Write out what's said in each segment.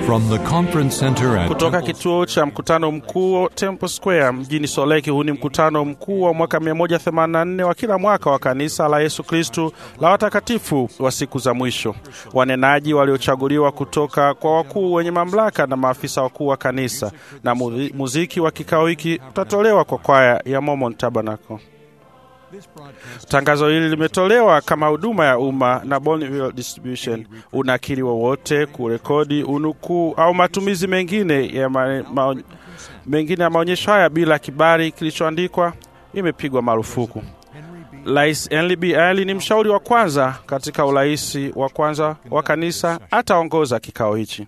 From the conference center at Kutoka Temple kituo cha mkutano mkuu Temple Square mjini Soleki. Huu ni mkutano mkuu wa mwaka 184 wa kila mwaka wa kanisa la Yesu Kristu la watakatifu wa siku za mwisho. Wanenaji waliochaguliwa kutoka kwa wakuu wenye mamlaka na maafisa wakuu wa kanisa, na muzi- muziki wa kikao hiki utatolewa kwa kwaya ya Mormon Tabernacle. Tangazo hili limetolewa kama huduma ya umma na Bonneville Distribution. Unakili wowote, kurekodi, unukuu au matumizi mengine ya ma, ma, mengine ya maonyesho haya bila kibali kilichoandikwa imepigwa marufuku. Rais Henry B. Ali ni mshauri wa kwanza katika urais wa kwanza wa kanisa, ataongoza kikao hichi.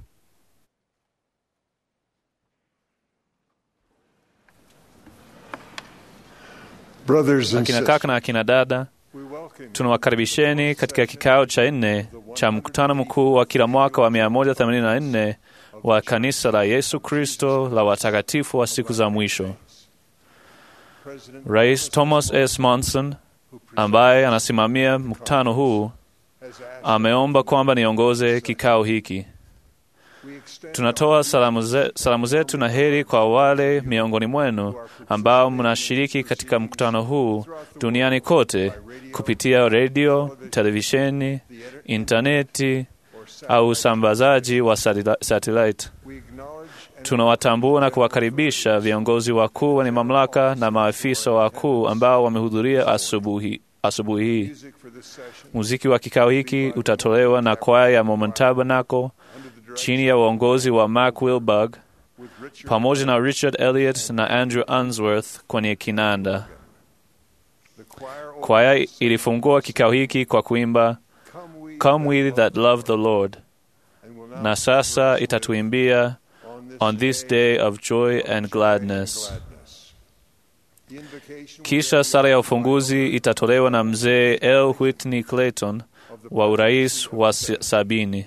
Brothers and Akina sisters, kaka na akina dada, we welcome you tunawakaribisheni katika kikao cha nne cha mkutano mkuu wa kila mwaka wa 184 wa kanisa la Yesu Kristo la watakatifu wa siku za mwisho. President Rais Thomas S. Monson ambaye anasimamia mkutano huu has asked ameomba kwamba niongoze kikao hiki. we extend Tunatoa salamu, ze, salamu zetu na heri kwa wale miongoni mwenu ambao mnashiriki katika mkutano huu duniani kote kupitia redio, televisheni, intaneti au usambazaji wa satila- satellite. we acknowledge and Tunawatambua na kuwakaribisha viongozi wakuu wenye mamlaka na maafisa wakuu ambao wamehudhuria asubuhi asubuhi hii. music for this session Muziki wa kikao hiki utatolewa na kwaya ya Mormon Tabernacle under the direction chini ya uongozi wa Mark Wilberg with Richard pamoja na Richard Elliot na Andrew Unsworth kwenye kinanda. the choir Kwaya ilifungua kikao hiki kwa kuimba come we Come we that love the Lord, and will now na sasa itatuimbia on this, On this day of joy and gladness. gladness. The invocation Kisha sala ya ufunguzi itatolewa na mzee L. Whitney Clayton wa urais wa s- sabini.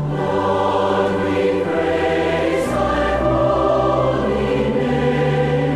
Praise thy holy name.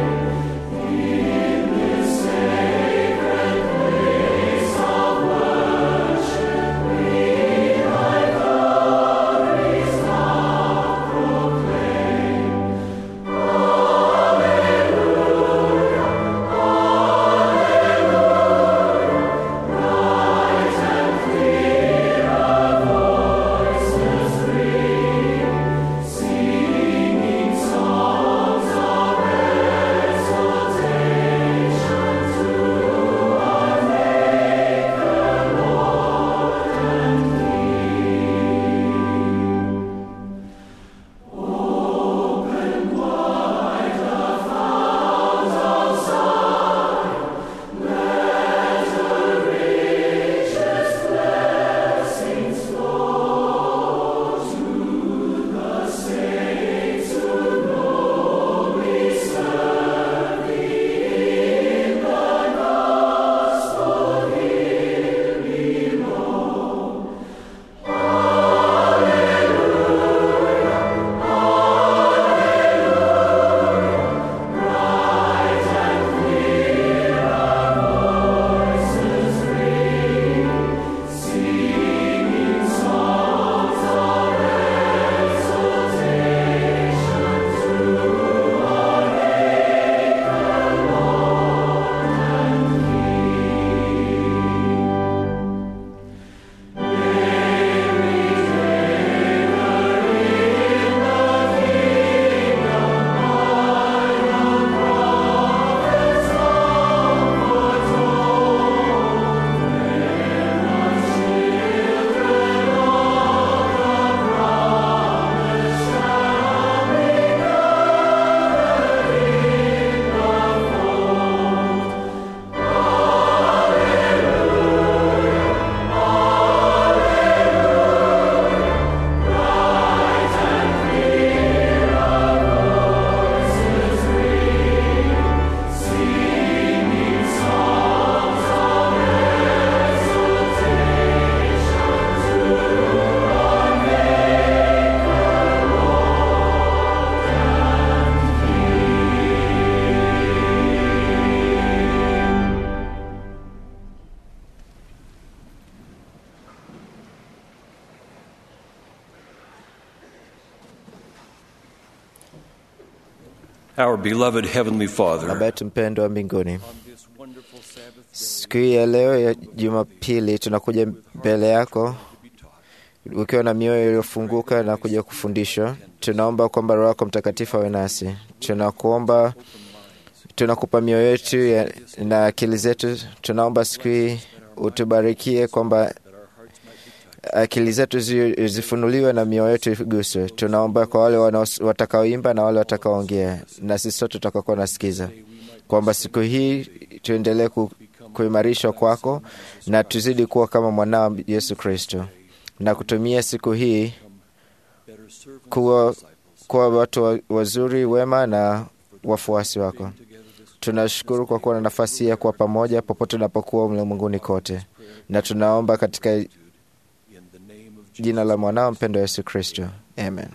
Our beloved Heavenly Father, Baba yetu mpendwa wa mbinguni, siku hii ya leo ya Jumapili tunakuja mbele yako ukiwa na mioyo iliyofunguka na kuja kufundishwa. Tunaomba kwamba Roho yako Mtakatifu awe nasi. Tunakuomba, tunakupa mioyo yetu ya- na akili zetu. Tunaomba siku hii utubarikie kwamba akili zetu zi- zifunuliwe na mioyo yetu iguswe. Tunaomba kwa wale wanaos- watakaoimba na wale watakaoongea na sisi sote tutakakuwa nasikiza, kwamba siku hii tuendelee ku, kuimarishwa kwako na tuzidi kuwa kama mwanao Yesu Kristo na kutumia siku hii kuwa, kuwa watu wa- wazuri wema na wafuasi wako. Tunashukuru kwa kuwa na nafasi hii ya kuwa pamoja popote unapokuwa ulimwenguni kote, na tunaomba katika jina la mwanao mpendo Yesu Kristo, amen.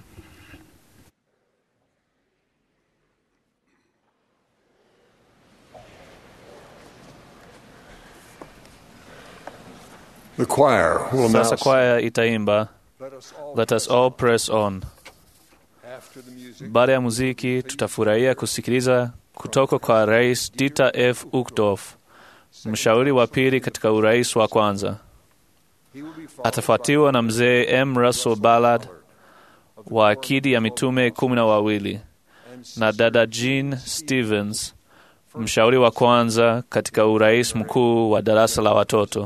the choir will now Sasa kwaya itaimba Let us all Let us all press on. after the music Baada ya muziki, tutafurahia kusikiliza kutoka kwa Rais Dieter F. Uchtdorf, mshauri wa pili katika urais wa kwanza. he will be followed Atafuatiwa na mzee M. Russell Ballard wa akidi ya mitume kumi na wawili na dada Jean Stevens, mshauri wa kwanza katika urais mkuu wa darasa la watoto.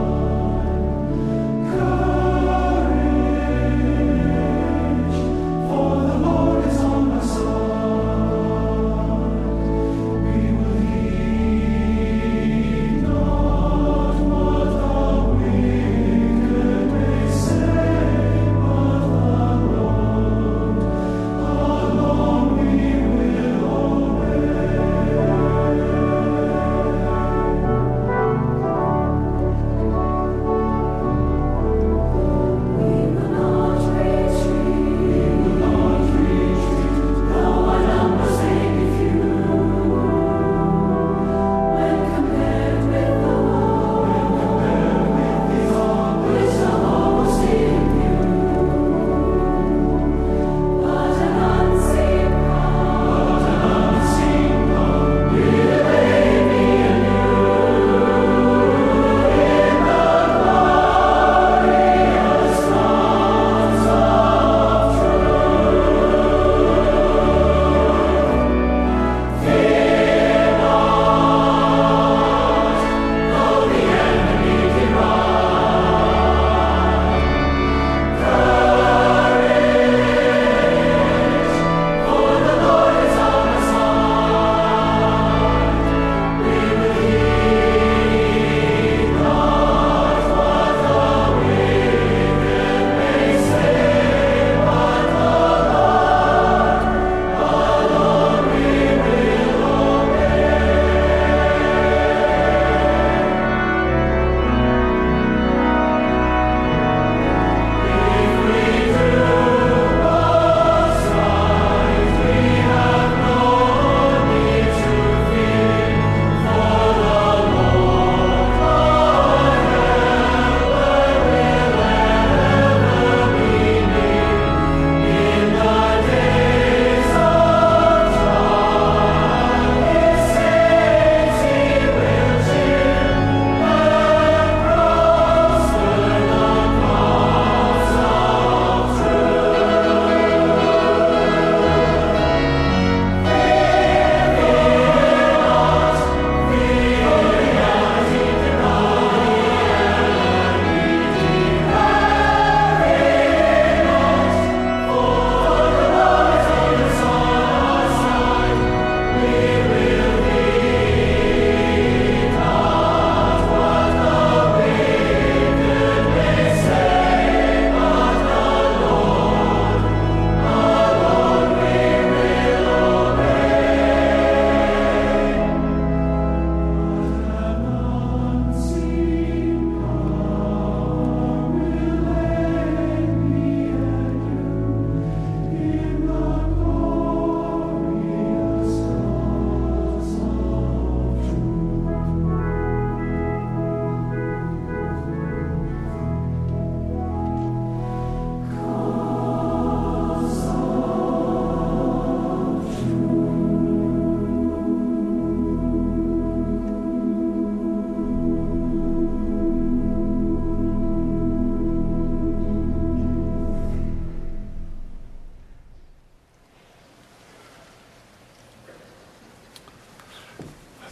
For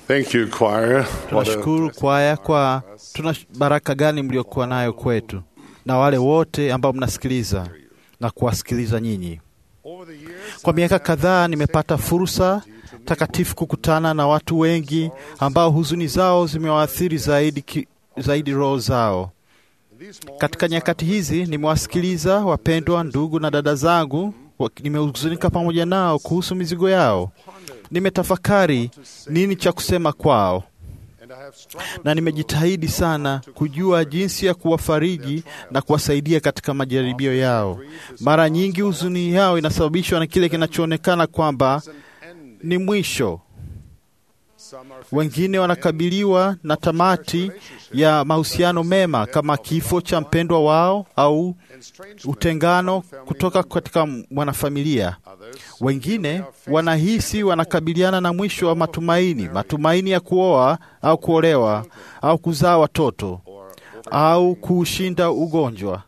Thank you, choir. What a- Tunashukuru kwaya kwa tuna baraka gani mliokuwa nayo kwetu na wale wote ambao mnasikiliza na kuwasikiliza nyinyi. Kwa miaka kadhaa nimepata fursa takatifu kukutana na watu wengi ambao huzuni zao zimewaathiri zaidi, ki- zaidi roho zao. Katika nyakati hizi nimewasikiliza wapendwa ndugu na dada zangu, wa- nimehuzunika pamoja nao kuhusu mizigo yao. Nimetafakari nini cha kusema kwao na nimejitahidi sana kujua jinsi ya kuwafariji na kuwasaidia katika majaribio yao. Mara nyingi huzuni yao inasababishwa na kile kinachoonekana kwamba ni mwisho. Wengine wanakabiliwa na tamati ya mahusiano mema kama kifo cha mpendwa wao au utengano kutoka katika mwanafamilia. Wengine wanahisi wanakabiliana na mwisho wa matumaini, matumaini ya kuoa au kuolewa au kuzaa watoto au kuushinda ugonjwa.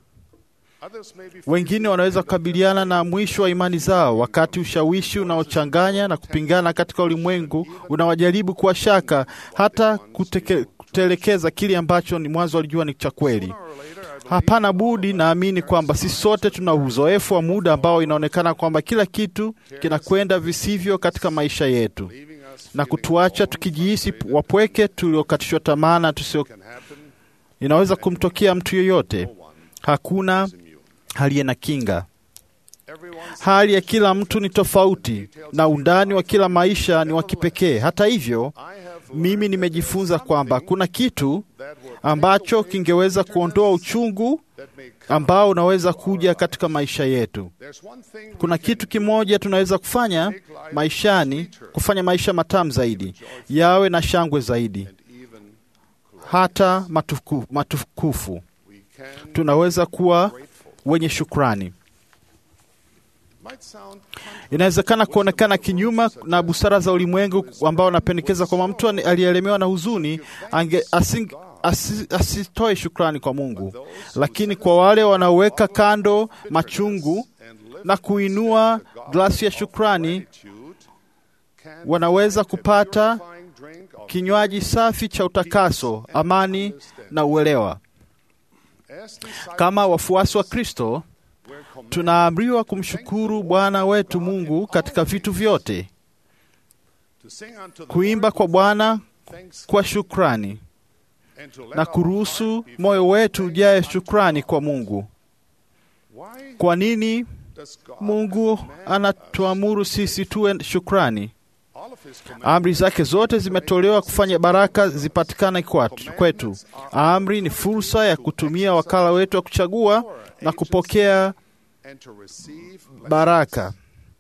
Wengine wanaweza kukabiliana na mwisho wa imani zao, wakati ushawishi unaochanganya na kupingana katika ulimwengu unawajaribu kuwa shaka, hata kuteke, kutelekeza kile ambacho ni mwanzo walijua ni cha kweli. Hapana budi, naamini kwamba sisi sote tuna uzoefu wa muda ambao inaonekana kwamba kila kitu kinakwenda visivyo katika maisha yetu na kutuacha tukijihisi wapweke, tuliokatishwa tamaa na tusio. Inaweza kumtokea mtu yoyote, hakuna aliye na kinga. Hali ya kila mtu ni tofauti na undani wa kila maisha ni wa kipekee. Hata hivyo, mimi nimejifunza kwamba kuna kitu ambacho kingeweza kuondoa uchungu ambao unaweza kuja katika maisha yetu. Kuna kitu kimoja tunaweza kufanya maishani, kufanya maisha matamu zaidi, yawe na shangwe zaidi, hata matuku, matukufu. Tunaweza kuwa wenye shukrani. Inawezekana kuonekana kinyuma na busara za ulimwengu ambao wanapendekeza kwamba mtu aliyeelemewa na huzuni ange, asing, asi, asitoe shukrani kwa Mungu, lakini kwa wale wanaoweka kando machungu na kuinua glasi ya shukrani, wanaweza kupata kinywaji safi cha utakaso, amani na uelewa. Kama wafuasi wa Kristo tunaamriwa kumshukuru Bwana wetu Mungu katika vitu vyote, kuimba kwa Bwana kwa shukrani na kuruhusu moyo wetu ujae shukrani kwa Mungu. Kwa nini Mungu anatuamuru sisi tuwe shukrani? Amri zake zote zimetolewa kufanya baraka zipatikane kwetu. Amri ni fursa ya kutumia wakala wetu wa kuchagua na kupokea baraka.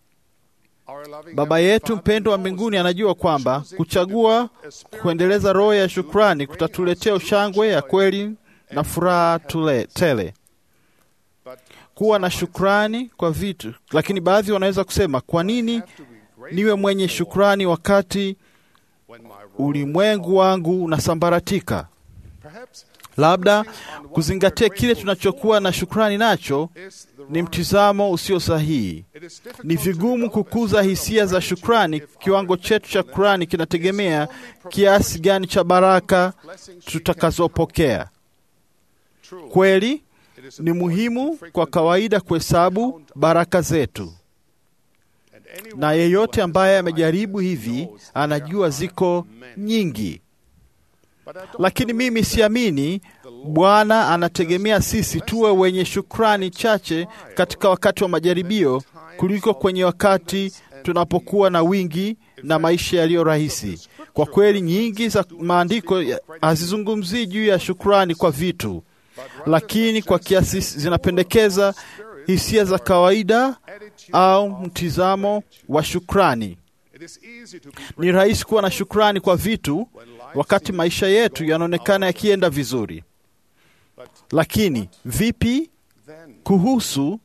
Baba yetu mpendwa wa mbinguni anajua kwamba kuchagua kuendeleza roho ya shukrani kutatuletea ushangwe ya kweli na furaha tule, tele. Kuwa na shukrani kwa vitu, lakini baadhi wanaweza kusema, kwa nini niwe mwenye shukrani wakati ulimwengu wangu unasambaratika? Labda kuzingatia kile tunachokuwa na shukrani nacho ni mtizamo usio sahihi. Ni vigumu kukuza hisia za shukrani. Kiwango chetu cha shukrani kinategemea kiasi gani cha baraka tutakazopokea. Kweli ni muhimu kwa kawaida kuhesabu baraka zetu, na yeyote ambaye amejaribu hivi anajua ziko nyingi lakini mimi siamini Bwana anategemea sisi tuwe wenye shukrani chache katika wakati wa majaribio kuliko kwenye wakati tunapokuwa na wingi na maisha yaliyo rahisi. Kwa kweli, nyingi za maandiko hazizungumzii juu ya shukrani kwa vitu, lakini kwa kiasi zinapendekeza hisia za kawaida au mtizamo wa shukrani. Ni rahisi kuwa na shukrani kwa vitu wakati maisha yetu yanaonekana yakienda vizuri, lakini vipi kuhusu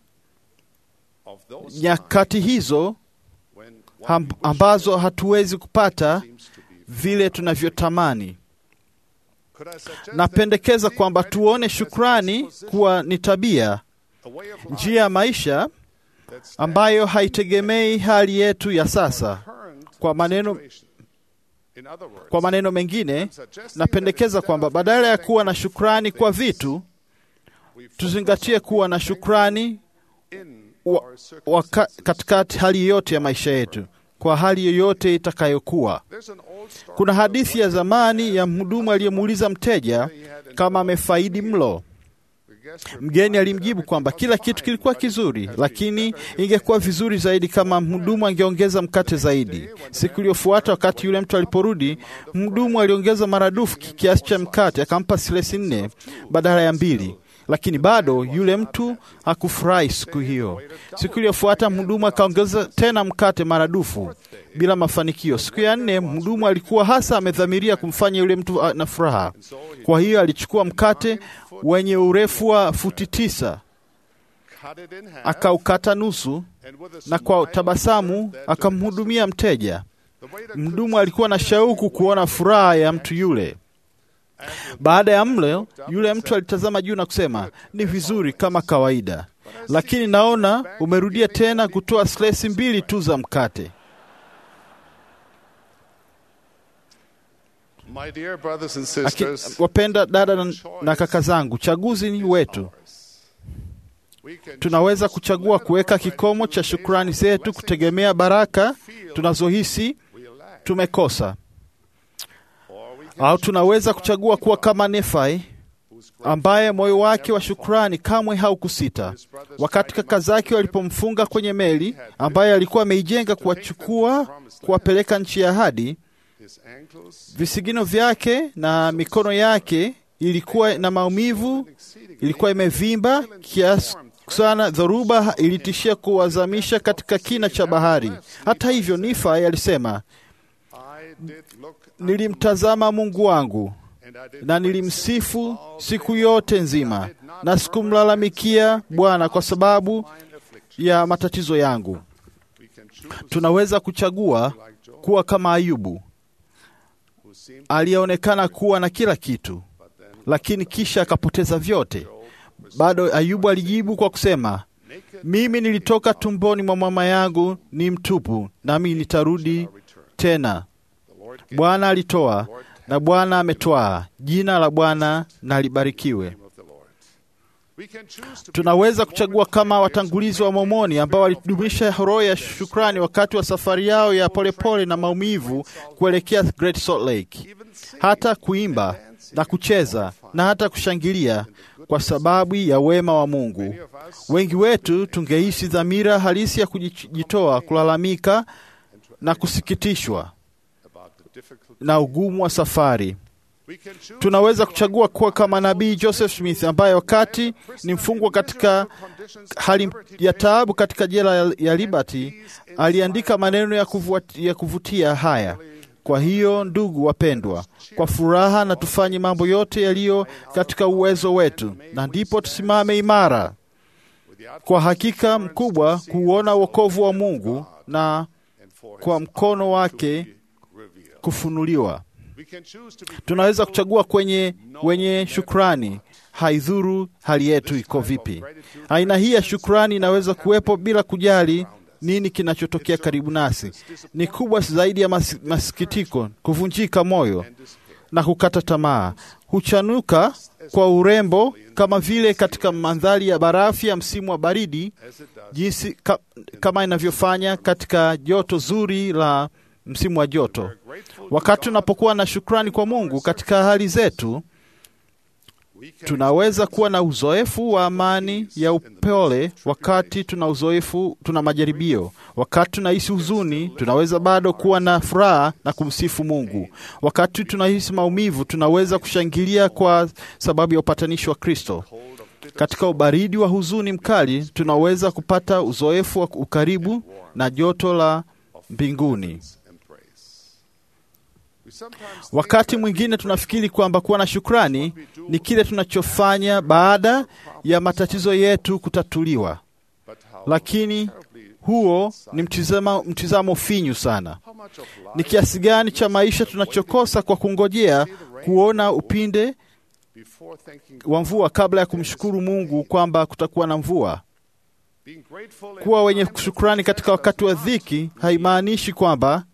nyakati hizo ambazo hatuwezi kupata vile tunavyotamani? Napendekeza kwamba tuone shukrani kuwa ni tabia, njia ya maisha ambayo haitegemei hali yetu ya sasa. Kwa maneno Kwa maneno mengine, napendekeza kwamba badala ya kuwa na shukrani kwa vitu, tuzingatie kuwa na shukrani wa, wa ka, katikati hali yoyote ya maisha yetu, kwa hali yoyote itakayokuwa. Kuna hadithi ya zamani ya mhudumu aliyemuuliza mteja kama amefaidi mlo. Mgeni alimjibu kwamba kila kitu kilikuwa kizuri, lakini ingekuwa vizuri zaidi kama mhudumu angeongeza mkate zaidi. Siku iliyofuata, wakati yule mtu aliporudi, mhudumu aliongeza maradufu kiasi cha mkate, akampa silesi nne badala ya mbili lakini bado yule mtu hakufurahi siku hiyo. Siku iliyofuata mhudumu akaongeza tena mkate maradufu bila mafanikio. Siku ya nne mhudumu alikuwa hasa amedhamiria kumfanya yule mtu na furaha. Kwa hiyo alichukua mkate wenye urefu wa futi tisa akaukata nusu, na kwa tabasamu akamhudumia mteja. Mhudumu alikuwa na shauku kuona furaha ya mtu yule. Baada ya mlo, yule mtu alitazama juu na kusema, ni vizuri kama kawaida, lakini naona umerudia tena kutoa slesi mbili tu za mkate. Aki, wapenda dada na, na kaka zangu, chaguzi ni wetu. Tunaweza kuchagua kuweka kikomo cha shukrani zetu kutegemea baraka tunazohisi tumekosa au tunaweza kuchagua kuwa kama Nefai ambaye moyo wake wa shukrani kamwe haukusita wakati kaka zake walipomfunga kwenye meli ambaye alikuwa ameijenga kuwachukua kuwapeleka nchi ya ahadi. Visigino vyake na mikono yake ilikuwa na maumivu, ilikuwa imevimba kiasi sana, dhoruba ilitishia kuwazamisha katika kina cha bahari. Hata hivyo, Nifai alisema Nilimtazama Mungu wangu na nilimsifu siku yote nzima, na sikumlalamikia Bwana kwa sababu ya matatizo yangu. Tunaweza kuchagua kuwa kama Ayubu aliyeonekana kuwa na kila kitu, lakini kisha akapoteza vyote. Bado Ayubu alijibu kwa kusema, mimi nilitoka tumboni mwa mama yangu ni mtupu, nami nitarudi tena. Bwana alitoa na Bwana ametwaa, jina la Bwana na libarikiwe. Tunaweza kuchagua kama watangulizi wa Mormoni ambao walidumisha roho ya shukrani wakati wa safari yao ya polepole pole na maumivu kuelekea Great Salt Lake, hata kuimba na kucheza na hata kushangilia kwa sababu ya wema wa Mungu. Wengi wetu tungehisi dhamira halisi ya kujitoa, kulalamika na kusikitishwa na ugumu wa safari. Tunaweza kuchagua kuwa kama nabii Joseph Smith ambaye wakati ni mfungwa katika hali ya taabu katika jela ya Liberty aliandika maneno ya kuvutia, ya kuvutia haya: kwa hiyo ndugu wapendwa, kwa furaha na tufanye mambo yote yaliyo katika uwezo wetu, na ndipo tusimame imara kwa hakika mkubwa kuuona wokovu wa Mungu na kwa mkono wake kufunuliwa. Tunaweza kuchagua kwenye wenye shukrani, haidhuru hali yetu iko vipi. Aina hii ya shukrani inaweza kuwepo bila kujali nini kinachotokea karibu nasi. Ni kubwa zaidi ya mas, masikitiko, kuvunjika moyo na kukata tamaa. Huchanuka kwa urembo kama vile katika mandhari ya barafu ya msimu wa baridi, jinsi ka, kama inavyofanya katika joto zuri la msimu wa joto. Wakati tunapokuwa na shukrani kwa Mungu katika hali zetu, tunaweza kuwa na uzoefu wa amani ya upole. Wakati tuna uzoefu, tuna majaribio, wakati tunahisi huzuni, tunaweza bado kuwa na furaha na kumsifu Mungu. Wakati tunahisi maumivu, tunaweza kushangilia kwa sababu ya upatanishi wa Kristo. Katika ubaridi wa huzuni mkali, tunaweza kupata uzoefu wa ukaribu na joto la mbinguni. Wakati mwingine tunafikiri kwamba kuwa na shukrani ni kile tunachofanya baada ya matatizo yetu kutatuliwa, lakini huo ni mtizamo, mtizamo finyu sana. Ni kiasi gani cha maisha tunachokosa kwa kungojea kuona upinde wa mvua kabla ya kumshukuru Mungu kwamba kutakuwa na mvua. Kuwa wenye shukrani katika wakati wa dhiki haimaanishi kwamba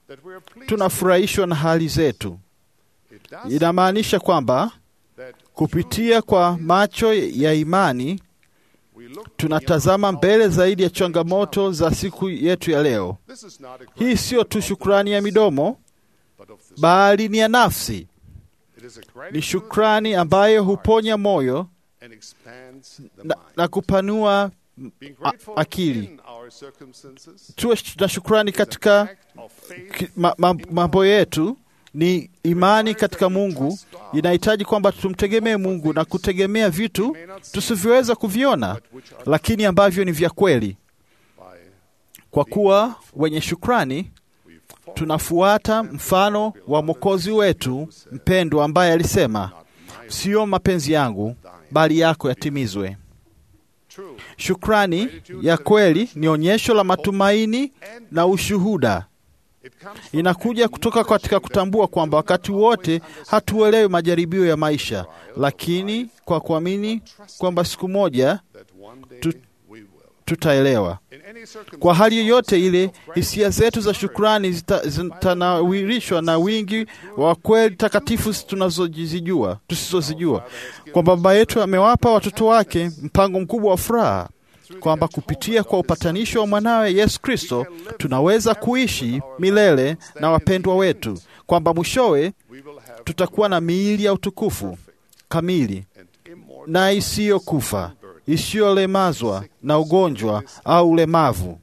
that we are pleased tunafurahishwa na hali zetu. It does Inamaanisha kwamba that kupitia kwa macho ya imani we look tunatazama mbele zaidi ya changamoto za siku yetu ya leo. This is not a Hii siyo tu shukrani ya midomo, but of the bali ni ya nafsi. It is a Ni gratitude shukrani ambayo huponya moyo and expands the na, mind. na kupanua Being a- grateful akili. in our circumstances Tuwe na shukrani is an katika act of faith ki- ma, ma, mambo yetu. Ni imani katika Mungu, inahitaji kwamba tumtegemee Mungu na kutegemea vitu tusivyoweza kuviona, lakini ambavyo ni vya kweli. by Kwa kuwa wenye shukrani we follow tunafuata mfano wa Mwokozi wetu mpendwa ambaye alisema, sio mapenzi yangu bali yako yatimizwe. true Shukrani ya kweli ni onyesho la matumaini na ushuhuda. it comes from Inakuja kutoka katika kutambua kwamba wakati wote hatuelewi majaribio ya maisha, lakini kwa kuamini kwamba siku moja that one day Tu- we will tutaelewa. in any circumstance Kwa hali yoyote ile, hisia zetu za shukrani zita- zitanawirishwa na wingi wa kweli takatifu tunazozijua tusizozijua, kwamba Baba yetu amewapa watoto wake mpango mkubwa wa furaha, kwamba kupitia kwa upatanisho wa mwanawe Yesu Kristo tunaweza kuishi milele na wapendwa wetu, kwamba mwishowe we will have tutakuwa na miili ya utukufu kamili and immortal na isiyokufa isiyolemazwa na ugonjwa au ulemavu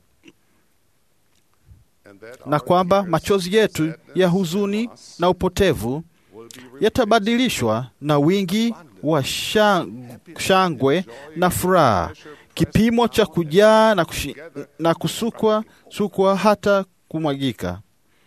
and that na our kwamba tears, machozi yetu sadness, ya huzuni na upotevu will be replaced yatabadilishwa na wingi wa shang- shangwe na furaha, kipimo cha kujaa na, kushi, na kusukwa sukwa hata kumwagika.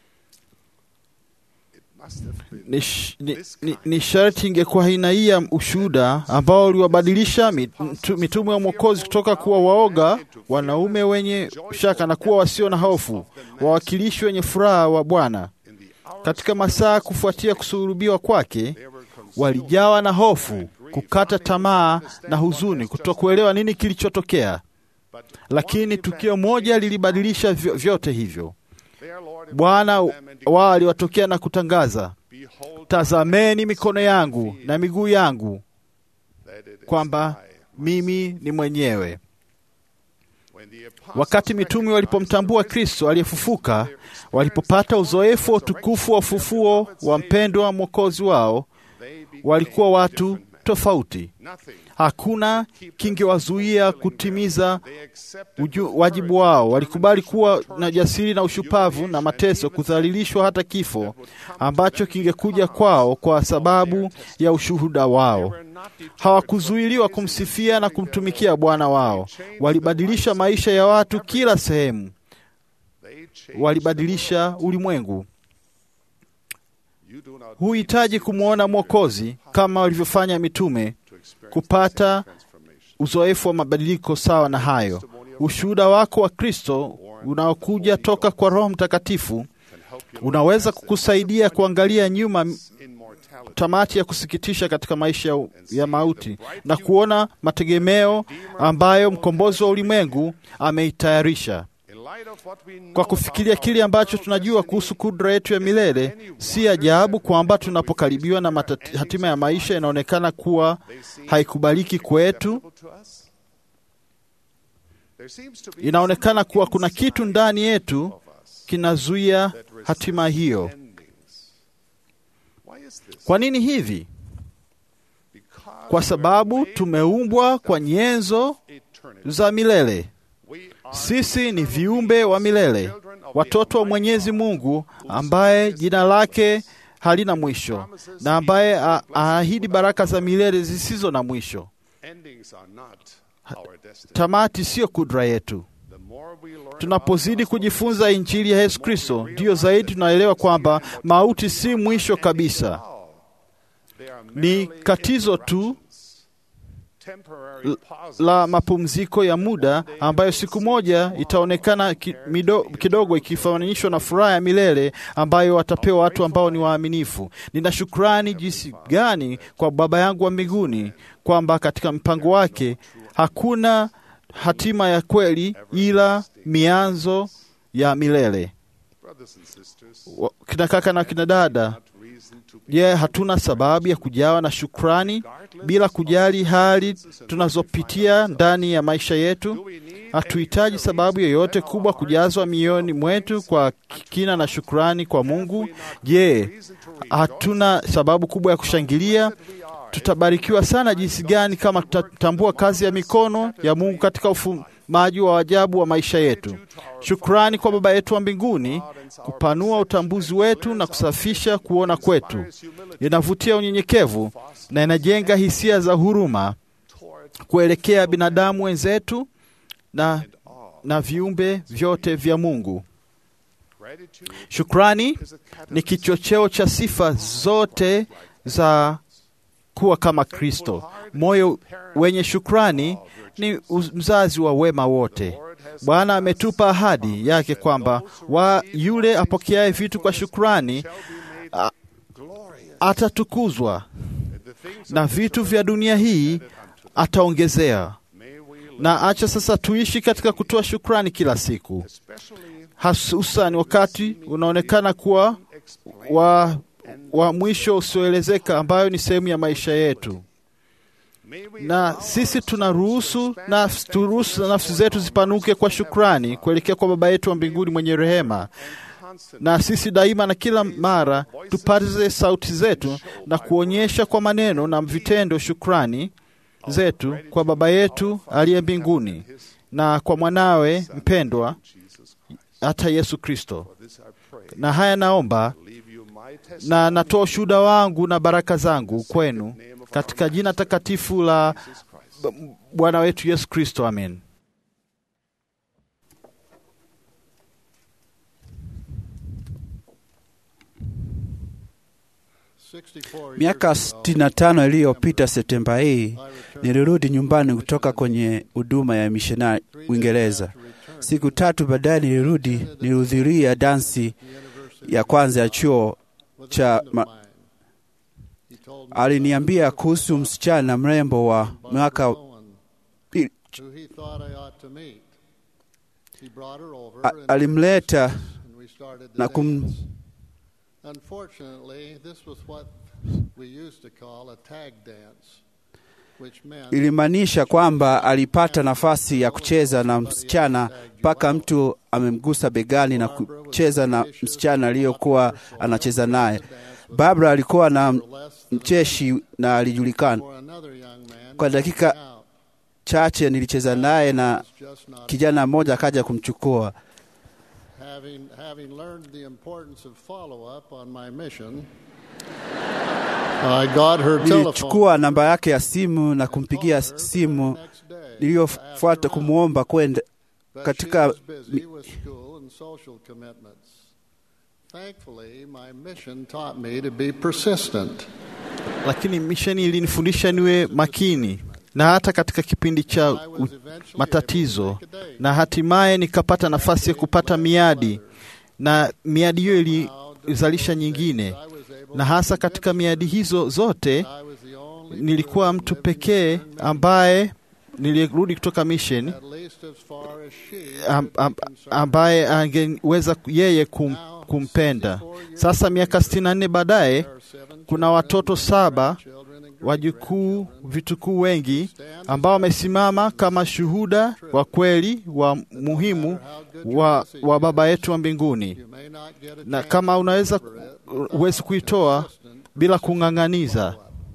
must have been Ni, sh- ni, ni, ni sharti ingekuwa aina hii ya ushuhuda ambao uliwabadilisha mitu- mitume wa Mwokozi kutoka kuwa waoga, wanaume wenye shaka na kuwa wasio na hofu, wawakilishi wenye furaha wa Bwana. in the hour Katika masaa kufuatia kusulubiwa kwake, they were consumed walijawa na hofu, kukata tamaa na huzuni, kutokuelewa nini kilichotokea. but Lakini tukio moja lilibadilisha vyo- vyote hivyo. their Lord Bwana wao aliwatokea na kutangaza, behold tazameni mikono yangu na miguu yangu, that it is kwamba I. mimi ni mwenyewe. When the apostles Wakati mitume walipomtambua Kristo aliyefufuka, walipopata uzoefu wa utukufu wa ufufuo wa mpendwa wa mwokozi wao, they became walikuwa watu different men. tofauti. Nothing Hakuna kingewazuia kutimiza they accepted uju, wajibu wao. Walikubali kuwa na jasiri na ushupavu na mateso, kudhalilishwa hata kifo ambacho kingekuja kwao kwa sababu ya ushuhuda wao. Hawakuzuiliwa kumsifia na kumtumikia Bwana wao. Walibadilisha maisha ya watu kila sehemu, they changed walibadilisha ulimwengu. you do not Huhitaji kumwona Mwokozi kama walivyofanya mitume to experience kupata transformation. uzoefu wa mabadiliko sawa na hayo. Ushuhuda wako wa Kristo unaokuja toka kwa Roho Mtakatifu Can help you unaweza kukusaidia kuangalia nyuma in mortality tamati ya kusikitisha katika maisha ya, ya mauti na kuona mategemeo ambayo mkombozi wa ulimwengu ameitayarisha. in light of what we know Kwa kufikiria kile ambacho tunajua kuhusu kudra yetu ya milele, si ajabu kwamba tunapokaribiwa na matati, hatima ya maisha inaonekana kuwa haikubaliki kwetu. acceptable to us. There seems to be Inaonekana kuwa kuna kitu ndani yetu of us kinazuia that resists hatima hiyo. endings. Why is this? Kwa nini hivi? Because Kwa we sababu were made tumeumbwa kwa nyenzo eternity. za milele. We are Sisi ni viumbe wa milele, watoto wa Mwenyezi Mungu ambaye jina lake halina mwisho na ambaye a- aahidi baraka za milele zisizo na mwisho. endings are not our destiny. Tamati siyo kudra yetu. The more we learn Tunapozidi kujifunza Injili ya Yesu Kristo, ndiyo zaidi tunaelewa kwamba mauti si mwisho kabisa, they are ni merely katizo tu interruptions, temporary pauses la mapumziko ya muda ambayo siku moja itaonekana ki, mido, kidogo ikifananishwa na furaha ya milele ambayo watapewa watu ambao ni waaminifu. Nina shukrani jinsi gani kwa Baba yangu wa mbinguni kwamba katika mpango wake hakuna hatima ya kweli ila mianzo ya milele. brothers and sisters, wa- kina kaka na kina dada, reason to be je, hatuna sababu ya kujawa na shukrani bila kujali hali tunazopitia ndani ya maisha yetu? Hatuhitaji sababu yoyote kubwa kujazwa mioyoni mwetu kwa kina na shukrani kwa Mungu. Je, hatuna sababu kubwa ya kushangilia? Tutabarikiwa sana jinsi gani kama tutatambua kazi ya mikono ya Mungu katika ufumaji wa ajabu wa maisha yetu. Shukrani kwa Baba yetu wa mbinguni kupanua utambuzi wetu na kusafisha kuona kwetu. Inavutia unyenyekevu na inajenga hisia za huruma kuelekea binadamu wenzetu na, na viumbe vyote vya Mungu. gratitude Shukrani ni kichocheo cha sifa zote za kuwa kama Kristo. Moyo wenye shukrani ni uz- mzazi wa wema wote. Bwana ametupa ahadi yake kwamba wa yule apokeaye vitu kwa shukrani a- atatukuzwa na vitu vya dunia hii ataongezea. Na acha sasa tuishi katika kutoa shukrani kila siku, hususan wakati unaonekana kuwa wa, wa mwisho usioelezeka, ambayo ni sehemu ya maisha yetu na sisi tunaruhusu nafsi, turuhusu nafsi zetu zipanuke kwa shukrani kuelekea kwa Baba yetu wa mbinguni mwenye rehema, na sisi daima na kila mara tupaze sauti zetu na kuonyesha kwa maneno na vitendo shukrani zetu kwa Baba yetu aliye mbinguni na kwa mwanawe mpendwa hata Yesu Kristo. Na haya naomba na natoa ushuhuda wangu na baraka zangu kwenu katika jina takatifu la B- Bwana wetu Yesu Kristo, amen. Miaka 65 iliyopita Septemba hii nilirudi nyumbani kutoka kwenye huduma ya mishonari Uingereza. Siku tatu baadaye nilirudi, nilihudhuria dansi ya kwanza ya chuo cha ma... Aliniambia kuhusu msichana mrembo wa mwaka pi- a- alimleta na kum, Unfortunately, this was what we used to call a tag dance, which meant ilimaanisha kwamba alipata nafasi ya kucheza na msichana mpaka mtu amemgusa begani na kucheza na msichana aliyokuwa anacheza naye. Barbara alikuwa na mcheshi na alijulikana. for another young man Kwa dakika out. chache nilicheza naye na Just not kijana mmoja akaja kumchukua. having having learned the importance of follow up on my mission. I got her telephone. Nilichukua namba yake ya simu na kumpigia simu next day niliyofuata kumwomba kwenda but katika she was busy with school and social commitments. Thankfully, my mission taught me to be persistent. Lakini misheni ilinifundisha niwe makini na hata katika kipindi cha u- matatizo, na hatimaye nikapata nafasi ya kupata miadi, na miadi hiyo ilizalisha nyingine, na hasa katika miadi hizo zote I was the only nilikuwa mtu pekee ambaye nilirudi kutoka mission at least as far as she am, am, ambaye angeweza yeye kum, kumpenda. Sasa miaka 64 baadaye kuna watoto saba wajukuu, vitukuu wengi ambao wamesimama kama shuhuda wa kweli wa muhimu wa, wa Baba yetu wa mbinguni, may not get a na kama unaweza huwezi kuitoa bila kung'ang'aniza.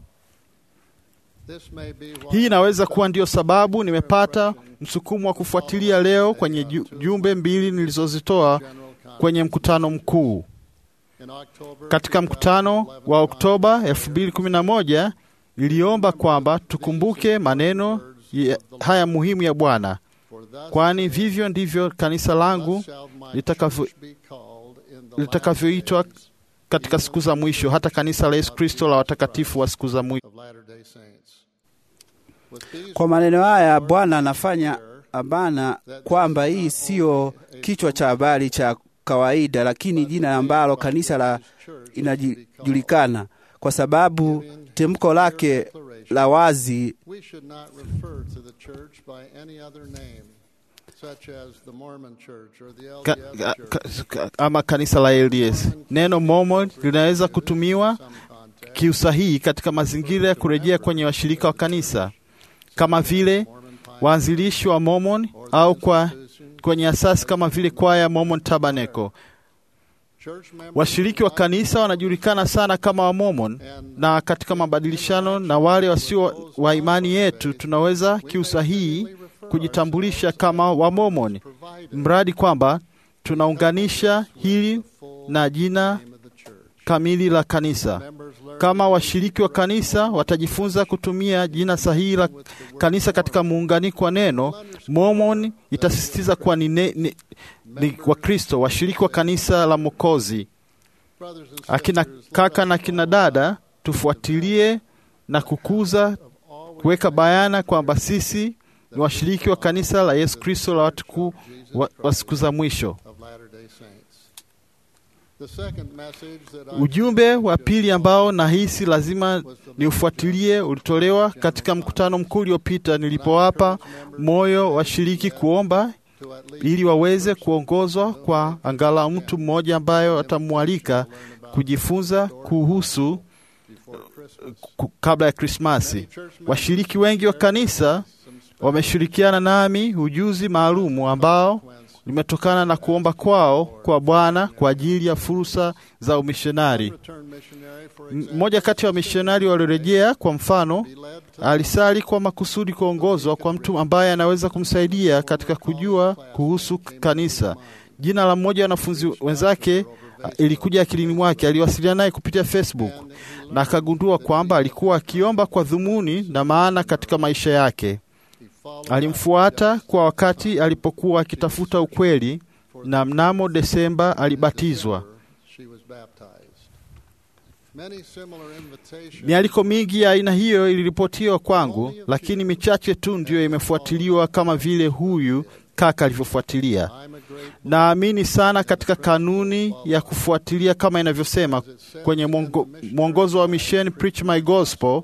This may be why Hii inaweza kuwa ndio sababu nimepata msukumo wa kufuatilia leo kwenye ju- jumbe mbili nilizozitoa kwenye mkutano mkuu. in October Katika mkutano wa Oktoba 2011 iliomba kwamba tukumbuke maneno ya- haya muhimu ya Bwana, for thus kwani vivyo ndivyo kanisa langu shall my litakavyo- church be called in the litakavyoitwa last days katika siku za mwisho, hata kanisa la Yesu Kristo la watakatifu wa siku za mwisho. of Latter-day Saints. With these Kwa maneno haya Bwana anafanya abana kwamba hii siyo kichwa cha habari cha kawaida, lakini jina ambalo kanisa la inajulikana kwa sababu tamko lake la wazi we should not refer to the church by any other name. such as the Mormon Church or the ka, LDS ka, Church. ka, ama kanisa la LDS. Neno Mormon linaweza kutumiwa kiusahihi katika mazingira ya kurejea kwenye washirika wa kanisa kama vile waanzilishi wa Mormon au kwa kwenye asasi kama vile kwaya Mormon Tabernacle. Church members Washiriki wa kanisa wanajulikana sana kama wa Mormon, na katika mabadilishano na wale wasio wa imani yetu tunaweza kiusahihi kujitambulisha kama wa Mormon, mradi kwamba tunaunganisha hili na jina of the church. kamili la kanisa. Members learn Kama washiriki wa kanisa watajifunza kutumia jina sahihi la kanisa katika muunganiko wa neno, Mormon itasisitiza kuwa ni, ne, ni, ni Wakristo washiriki wa kanisa la Mwokozi. brothers and Akina sisters, kaka na kina dada, tufuatilie na kukuza, kuweka bayana kwamba sisi ni washiriki wa kanisa la Yesu Kristo la watu kuu wa, wa siku za mwisho. of Latter-day Saints. The second message that I Ujumbe wa pili ambao nahisi lazima niufuatilie ulitolewa katika mkutano mkuu uliopita nilipowapa moyo washiriki kuomba to at least ili waweze kuongozwa kwa angalau mtu mmoja ambayo atamwalika kujifunza kuhusu before Christmas. ku- kabla ya Krismasi. Washiriki wengi wa kanisa wameshirikiana nami ujuzi maalumu ambao limetokana na kuomba kwao kwa Bwana kwa ajili ya fursa za umishonari. Return missionary, for M- example, Mmoja kati ya wamishonari waliorejea, kwa mfano, be led to alisali kwa makusudi kuongozwa kwa mtu ambaye anaweza kumsaidia katika kujua kuhusu kanisa. Jina la mmoja wa wanafunzi wenzake a, ilikuja akilini mwake. Aliwasiliana naye kupitia Facebook na akagundua kwamba alikuwa akiomba kwa dhumuni na maana katika maisha yake. he followed Alimfuata kwa wakati alipokuwa akitafuta ukweli, na mnamo Desemba alibatizwa. she was baptized. Many similar invitations Mialiko mingi ya aina hiyo iliripotiwa kwangu, lakini michache tu ndiyo imefuatiliwa kama vile huyu kaka alivyofuatilia. I'm a great Naamini sana katika kanuni ya kufuatilia kama inavyosema kwenye mwongo- mwongozo wa misheni Preach My Gospel.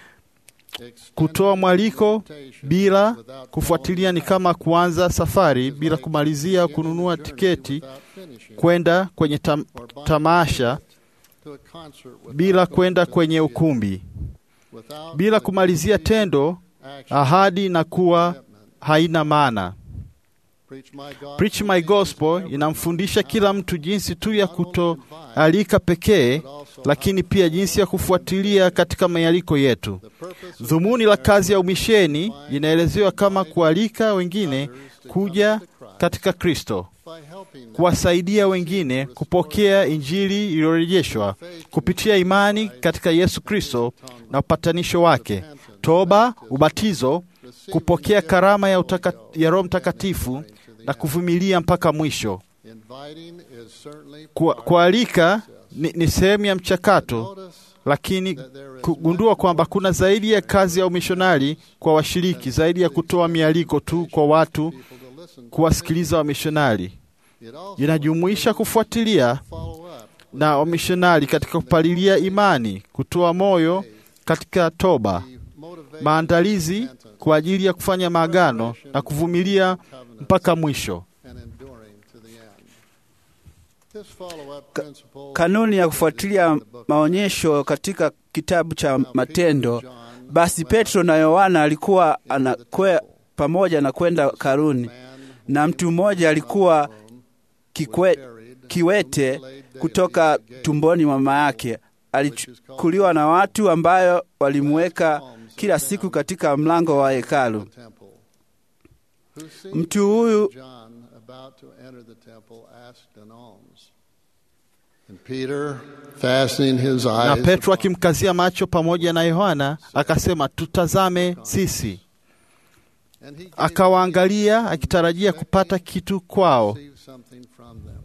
Kutoa mwaliko bila kufuatilia ni kama kuanza safari bila kumalizia au kununua tiketi without finishing kwenda kwenye tam, tamasha to a concert without bila kwenda kwenye ukumbi without bila kumalizia tendo, action. ahadi na kuwa haina maana. Preach my gospel. Preach My Gospel inamfundisha kila mtu jinsi tu ya kutoalika pekee, lakini pia jinsi ya kufuatilia katika mialiko yetu. The purpose of Dhumuni la kazi ya umisheni inaelezewa kama kualika wengine kuja katika Kristo, by helping them kuwasaidia wengine kupokea Injili iliyorejeshwa kupitia imani katika Yesu Kristo na upatanisho wake, toba, ubatizo, kupokea karama ya, utaka, ya Roho Mtakatifu na kuvumilia mpaka mwisho. inviting is certainly Kwa- Kualika ni, ni sehemu ya mchakato, notice lakini kugundua kwamba kuna zaidi ya kazi ya umishonari kwa washiriki, zaidi ya kutoa mialiko tu kwa watu people to listen to. kuwasikiliza wamishonari. It also Inajumuisha kufuatilia follow up na wamishonari katika kupalilia imani, kutoa moyo katika toba, motivate maandalizi kwa ajili ya kufanya maagano na kuvumilia mpaka mwisho. and enduring to the end. This follow up principle Kanuni ya kufuatilia maonyesho katika kitabu cha Matendo. Basi Petro na Yohana alikuwa anakwe pamoja na kwenda karuni, na mtu mmoja alikuwa kikwe, kiwete kutoka tumboni mwa mama yake. Alichukuliwa na watu ambayo walimweka kila siku katika mlango wa hekalu. temple. Who seeing Mtu huyu John about to enter the temple asked an alms. And Peter, fastening his Na eyes Petro akimkazia macho pamoja na Yohana akasema, tutazame sisi. and he gave Akawaangalia akitarajia kupata kitu kwao, receive something from them.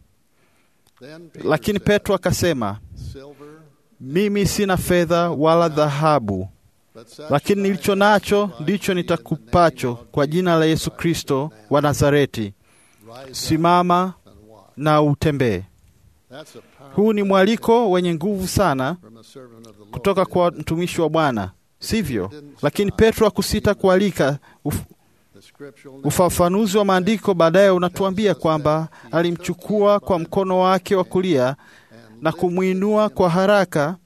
Then Peter lakini said, Petro akasema, Silver, mimi sina fedha wala dhahabu, but such lakini as I nilicho have nacho provide ndicho thee in the nitakupacho name of kwa jina la Yesu Kristo wa Nazareti. Rise up Simama and walk. na utembee. That's a powerful Huu ni mwaliko wenye nguvu sana from a servant of the Lord. kutoka kwa mtumishi wa Bwana, sivyo? Lakini Petro hakusita kualika uf- Ufafanuzi wa maandiko baadaye unatuambia kwamba alimchukua kwa mkono wake wa kulia na kumwinua kwa haraka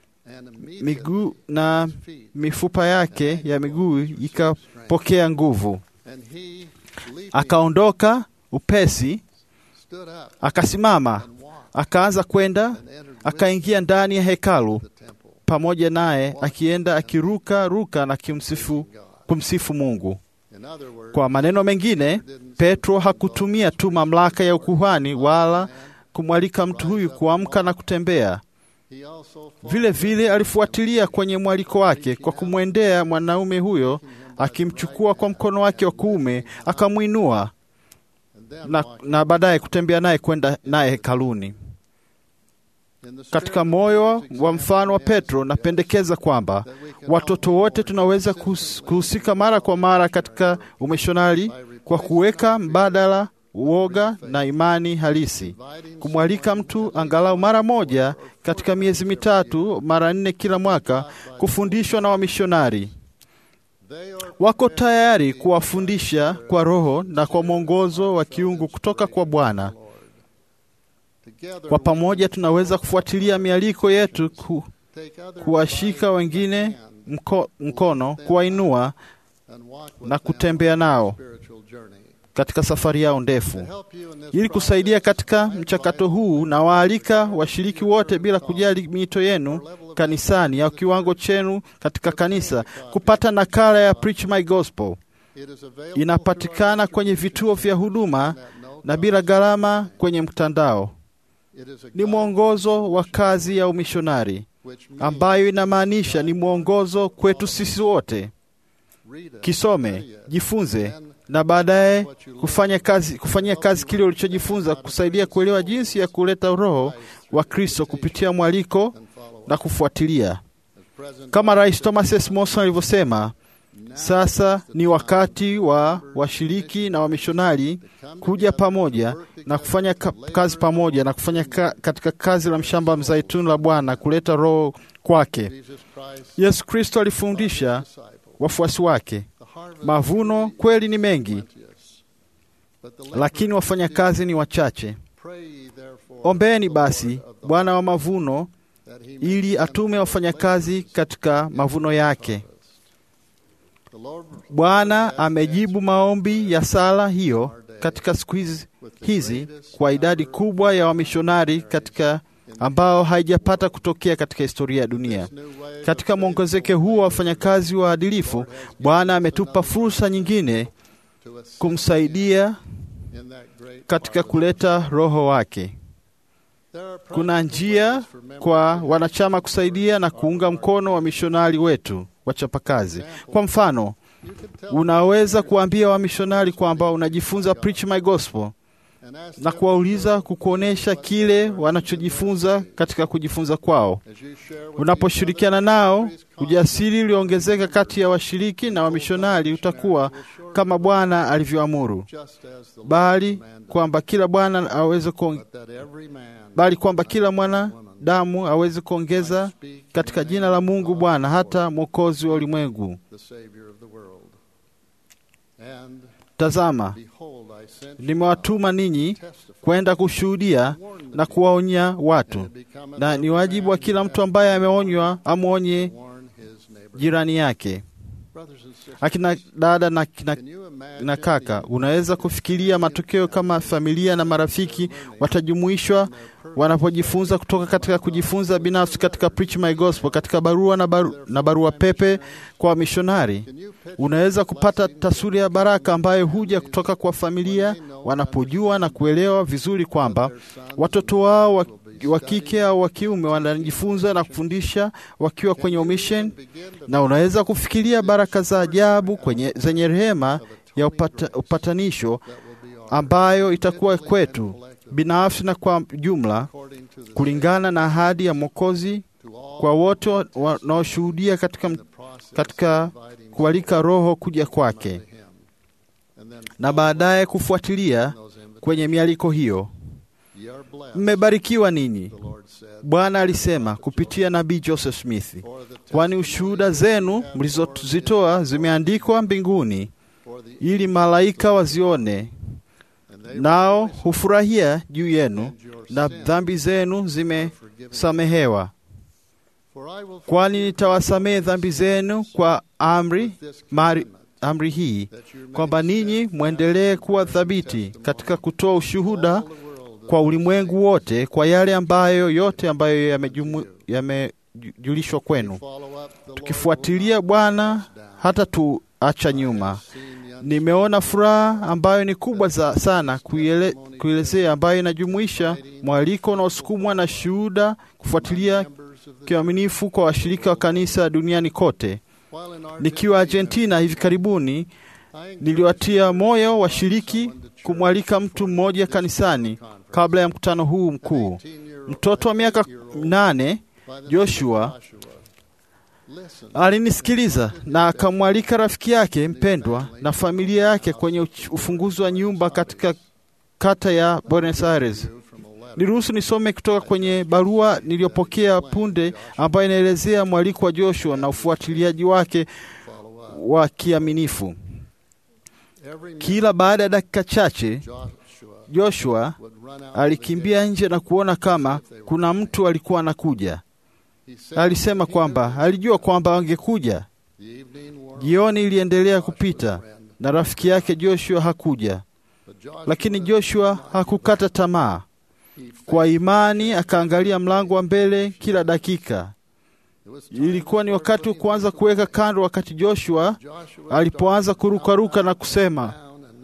miguu na mifupa yake ya miguu ikapokea nguvu. Akaondoka upesi, akasimama, akaanza kwenda, akaingia ndani ya hekalu pamoja naye, akienda akiruka ruka na kimsifu, kumsifu Mungu. Kwa maneno mengine, Petro hakutumia tu mamlaka ya ukuhani wala kumwalika mtu huyu kuamka na kutembea. Vile vile alifuatilia kwenye mwaliko wake kwa kumwendea mwanaume huyo, akimchukua kwa mkono wake wa kuume, akamwinua na, na baadaye kutembea naye kwenda naye hekaluni. Katika moyo wa mfano wa Petro, napendekeza kwamba watoto wote tunaweza kuhusika mara kwa mara katika umishonari kwa kuweka mbadala uoga na imani halisi, kumwalika mtu angalau mara moja katika miezi mitatu, mara nne kila mwaka, kufundishwa na wamishonari. Wako tayari kuwafundisha kwa Roho na kwa mwongozo wa kiungu kutoka kwa Bwana. Kwa pamoja tunaweza kufuatilia mialiko yetu ku, kuwashika wengine mko, mkono, kuwainua na kutembea nao katika safari yao ndefu. Ili kusaidia katika mchakato huu, na waalika washiriki wote bila kujali miito yenu kanisani au kiwango chenu katika kanisa kupata nakala ya Preach My Gospel. Inapatikana kwenye vituo vya huduma na bila gharama kwenye mtandao. Ni mwongozo wa kazi ya umishonari ambayo inamaanisha ni mwongozo kwetu sisi wote. Kisome, jifunze na baadaye kufanya kazi, kufanyia kazi kile ulichojifunza, kusaidia kuelewa jinsi ya kuleta Roho wa Kristo kupitia mwaliko na kufuatilia. Kama Rais Thomas S. Monson alivyosema, sasa ni wakati wa washiriki na wamishonari kuja pamoja na kufanya kazi pamoja na kufanya ka, katika kazi la mshamba mzaituni la Bwana kuleta Roho kwake. Yesu Kristo alifundisha wafuasi wake, mavuno kweli ni mengi, lakini wafanyakazi ni wachache. Ombeni basi Bwana wa mavuno ili atume wafanyakazi katika mavuno yake. Bwana amejibu maombi ya sala hiyo katika siku hizi, hizi kwa idadi kubwa ya wamishonari katika ambao haijapata kutokea katika historia ya dunia. Katika mwongezeke huu wa wafanyakazi waadilifu, Bwana ametupa fursa nyingine kumsaidia katika kuleta Roho wake. Kuna njia kwa wanachama kusaidia na kuunga mkono wa mishonari wetu wachapakazi. Kwa mfano, unaweza kuambia wamishonari kwamba unajifunza Preach My Gospel na kuwauliza kukuonyesha kile wanachojifunza katika kujifunza kwao. Unaposhirikiana nao, ujasiri ulioongezeka kati ya washiriki na wamishonari utakuwa kama Bwana alivyoamuru, bali kwamba kila Bwana aweze kuong... bali kwamba kila mwanadamu aweze kuongeza katika jina la Mungu Bwana, hata Mwokozi wa ulimwengu. Tazama, nimewatuma ninyi kwenda kushuhudia na kuwaonya watu, na ni wajibu wa kila mtu ambaye ameonywa amwonye jirani yake. Akina dada na, na, na kaka, unaweza kufikiria matokeo kama familia na marafiki watajumuishwa wanapojifunza kutoka katika kujifunza binafsi katika Preach My Gospel, katika barua na, baru, na barua pepe kwa wamishonari. Unaweza kupata taswira ya baraka ambayo huja kutoka kwa familia wanapojua na kuelewa vizuri kwamba watoto wao wa, wa kike au wa kiume wanajifunza na kufundisha wakiwa kwenye omission, na unaweza kufikiria baraka za ajabu kwenye zenye rehema ya upata, upatanisho ambayo itakuwa kwetu binafsi na kwa jumla kulingana na ahadi ya Mwokozi kwa wote wanaoshuhudia katika, katika kualika Roho kuja kwake na baadaye kufuatilia kwenye mialiko hiyo. Mmebarikiwa ninyi, Bwana alisema kupitia nabii Joseph Smith, kwani ushuhuda zenu mlizozitoa zimeandikwa mbinguni. ili malaika wazione, nao hufurahia juu yenu, na dhambi zenu zimesamehewa. Kwani nitawasamehe dhambi zenu kwa amri mari, amri hii kwamba ninyi mwendelee kuwa thabiti katika kutoa ushuhuda kwa ulimwengu wote kwa yale ambayo yote ambayo yamejumu- yamejulishwa kwenu, tukifuatilia Bwana hata tuacha nyuma. Nimeona furaha ambayo ni kubwa za sana kuiele, kuelezea ambayo inajumuisha mwaliko unaosukumwa na shuhuda kufuatilia kiaminifu kwa washirika wa kanisa duniani kote. Nikiwa Argentina hivi karibuni, niliwatia moyo washiriki kumwalika mtu mmoja kanisani kabla ya mkutano huu mkuu. Mtoto wa miaka nane Joshua alinisikiliza na akamwalika rafiki yake mpendwa na familia yake kwenye uch- ufunguzi wa nyumba katika kata ya Buenos Aires. Niruhusu nisome kutoka kwenye barua niliyopokea punde, ambayo inaelezea mwaliko wa Joshua na ufuatiliaji wake wa kiaminifu. Kila baada ya dakika chache, Joshua alikimbia nje na kuona kama kuna mtu alikuwa anakuja. Alisema kwamba alijua kwamba angekuja. Jioni iliendelea kupita na rafiki yake Joshua hakuja, lakini Joshua hakukata tamaa. Kwa imani akaangalia mlango wa mbele kila dakika. Ilikuwa ni wakati wa kuanza kuweka kando, wakati Joshua alipoanza kurukaruka na kusema,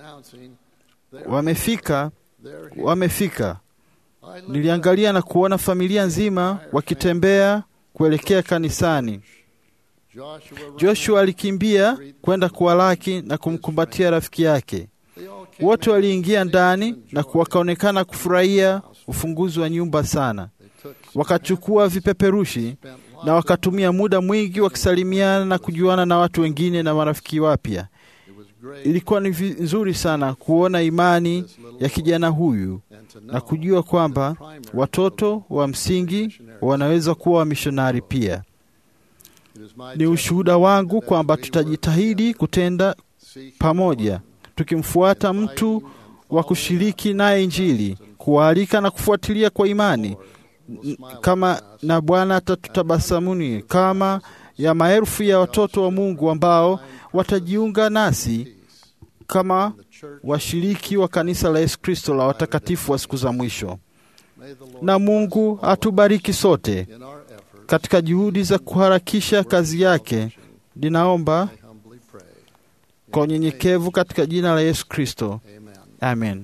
wamefika, wamefika. Niliangalia na kuona familia nzima wakitembea kuelekea kanisani. Joshua alikimbia kwenda kuwalaki na kumkumbatia rafiki yake. Wote waliingia ndani na wakaonekana kufurahia ufunguzi wa nyumba sana. Wakachukua vipeperushi na wakatumia muda mwingi wakisalimiana na kujuana na watu wengine na marafiki wapya. Ilikuwa ni vi- nzuri sana kuona imani ya kijana huyu na kujua kwamba watoto wa msingi wanaweza kuwa wamishonari pia. Ni ushuhuda wangu kwamba tutajitahidi kutenda pamoja, tukimfuata mtu wa kushiriki naye Injili, kuwaalika na kufuatilia kwa imani N- kama na Bwana atatutabasamuni kama ya maelfu ya watoto wa Mungu ambao watajiunga nasi kama washiriki wa kanisa la Yesu Kristo la watakatifu wa siku za mwisho. Na Mungu atubariki sote katika juhudi za kuharakisha kazi yake. Ninaomba kwa unyenyekevu katika jina la Yesu Kristo, amen.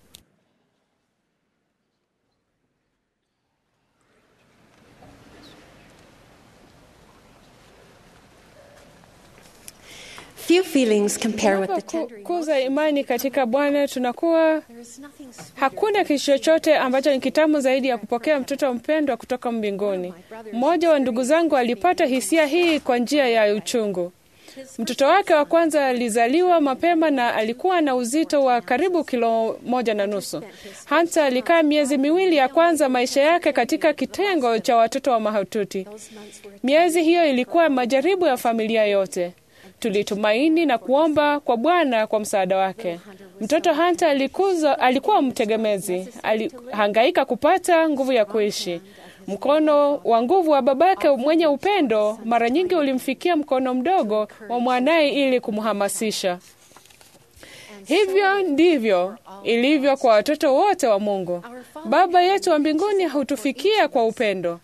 Few feelings compare with the tender Tunapokuza imani katika Bwana tunakuwa hakuna kitu chochote ambacho ni kitamu zaidi ya kupokea mtoto mpendwa kutoka mbinguni. Mmoja wa ndugu zangu alipata hisia hii kwa njia ya uchungu. Mtoto wake wa kwanza alizaliwa mapema na alikuwa na uzito wa karibu kilo moja na nusu. Hansa alikaa miezi miwili ya kwanza maisha yake katika kitengo cha watoto wa mahututi. Miezi hiyo ilikuwa majaribu ya familia yote. Tulitumaini na kuomba kwa Bwana kwa msaada wake. Mtoto Hunter alikuza, alikuwa mtegemezi, alihangaika kupata nguvu ya kuishi. Mkono wa nguvu wa babake mwenye upendo mara nyingi ulimfikia mkono mdogo wa mwanaye ili kumhamasisha. Hivyo ndivyo ilivyo kwa watoto wote wa Mungu. Baba yetu wa mbinguni hutufikia kwa upendo.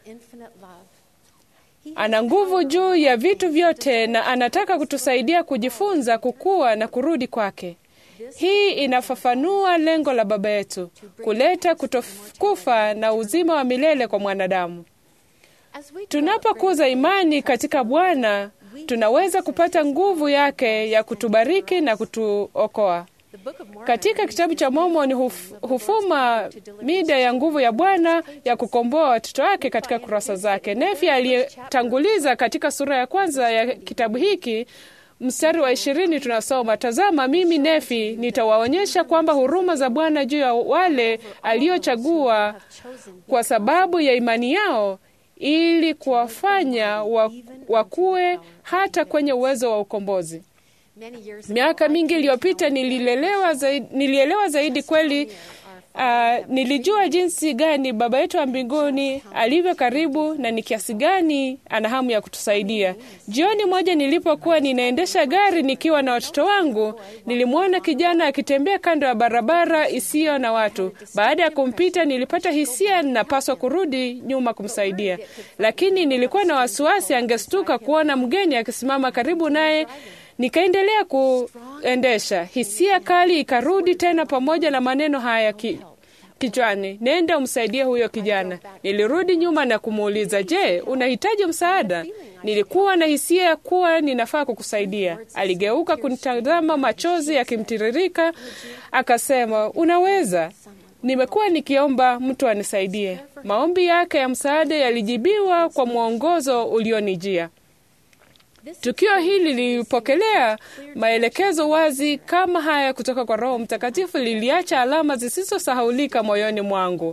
Ana nguvu juu ya vitu vyote na anataka kutusaidia kujifunza, kukua na kurudi kwake. Hii inafafanua lengo la Baba yetu, kuleta kutokufa na uzima wa milele kwa mwanadamu. Tunapokuza imani katika Bwana, tunaweza kupata nguvu yake ya kutubariki na kutuokoa. Katika kitabu cha Mormoni huf, hufuma mida ya nguvu ya Bwana ya kukomboa watoto wake katika kurasa zake. Nefi aliyetanguliza katika sura ya kwanza ya kitabu hiki mstari wa ishirini tunasoma, tazama, mimi Nefi nitawaonyesha kwamba huruma za Bwana juu ya wale aliochagua kwa sababu ya imani yao, ili kuwafanya wakuwe hata kwenye uwezo wa ukombozi. Miaka mingi iliyopita nililelewa zaidi, nilielewa zaidi kweli Uh, nilijua jinsi gani Baba yetu wa mbinguni alivyo karibu na ni kiasi gani ana hamu ya kutusaidia. Jioni moja nilipokuwa ninaendesha gari nikiwa na watoto wangu, nilimwona kijana akitembea kando ya barabara isiyo na watu. Baada ya kumpita, nilipata hisia ninapaswa kurudi nyuma kumsaidia, lakini nilikuwa na wasiwasi angestuka kuona mgeni akisimama karibu naye. Nikaendelea kuendesha, hisia kali ikarudi tena pamoja na maneno haya ki, kichwani, nenda umsaidie huyo kijana. Nilirudi nyuma na kumuuliza, je, unahitaji msaada? Nilikuwa na hisia kuwa ninafaa kukusaidia. Aligeuka kunitazama, machozi yakimtiririka, akasema, unaweza Nimekuwa nikiomba mtu anisaidie. Maombi yake ya msaada yalijibiwa kwa mwongozo ulionijia. Tukio hili lilipokelea maelekezo wazi kama haya kutoka kwa Roho Mtakatifu, liliacha alama zisizosahaulika moyoni mwangu.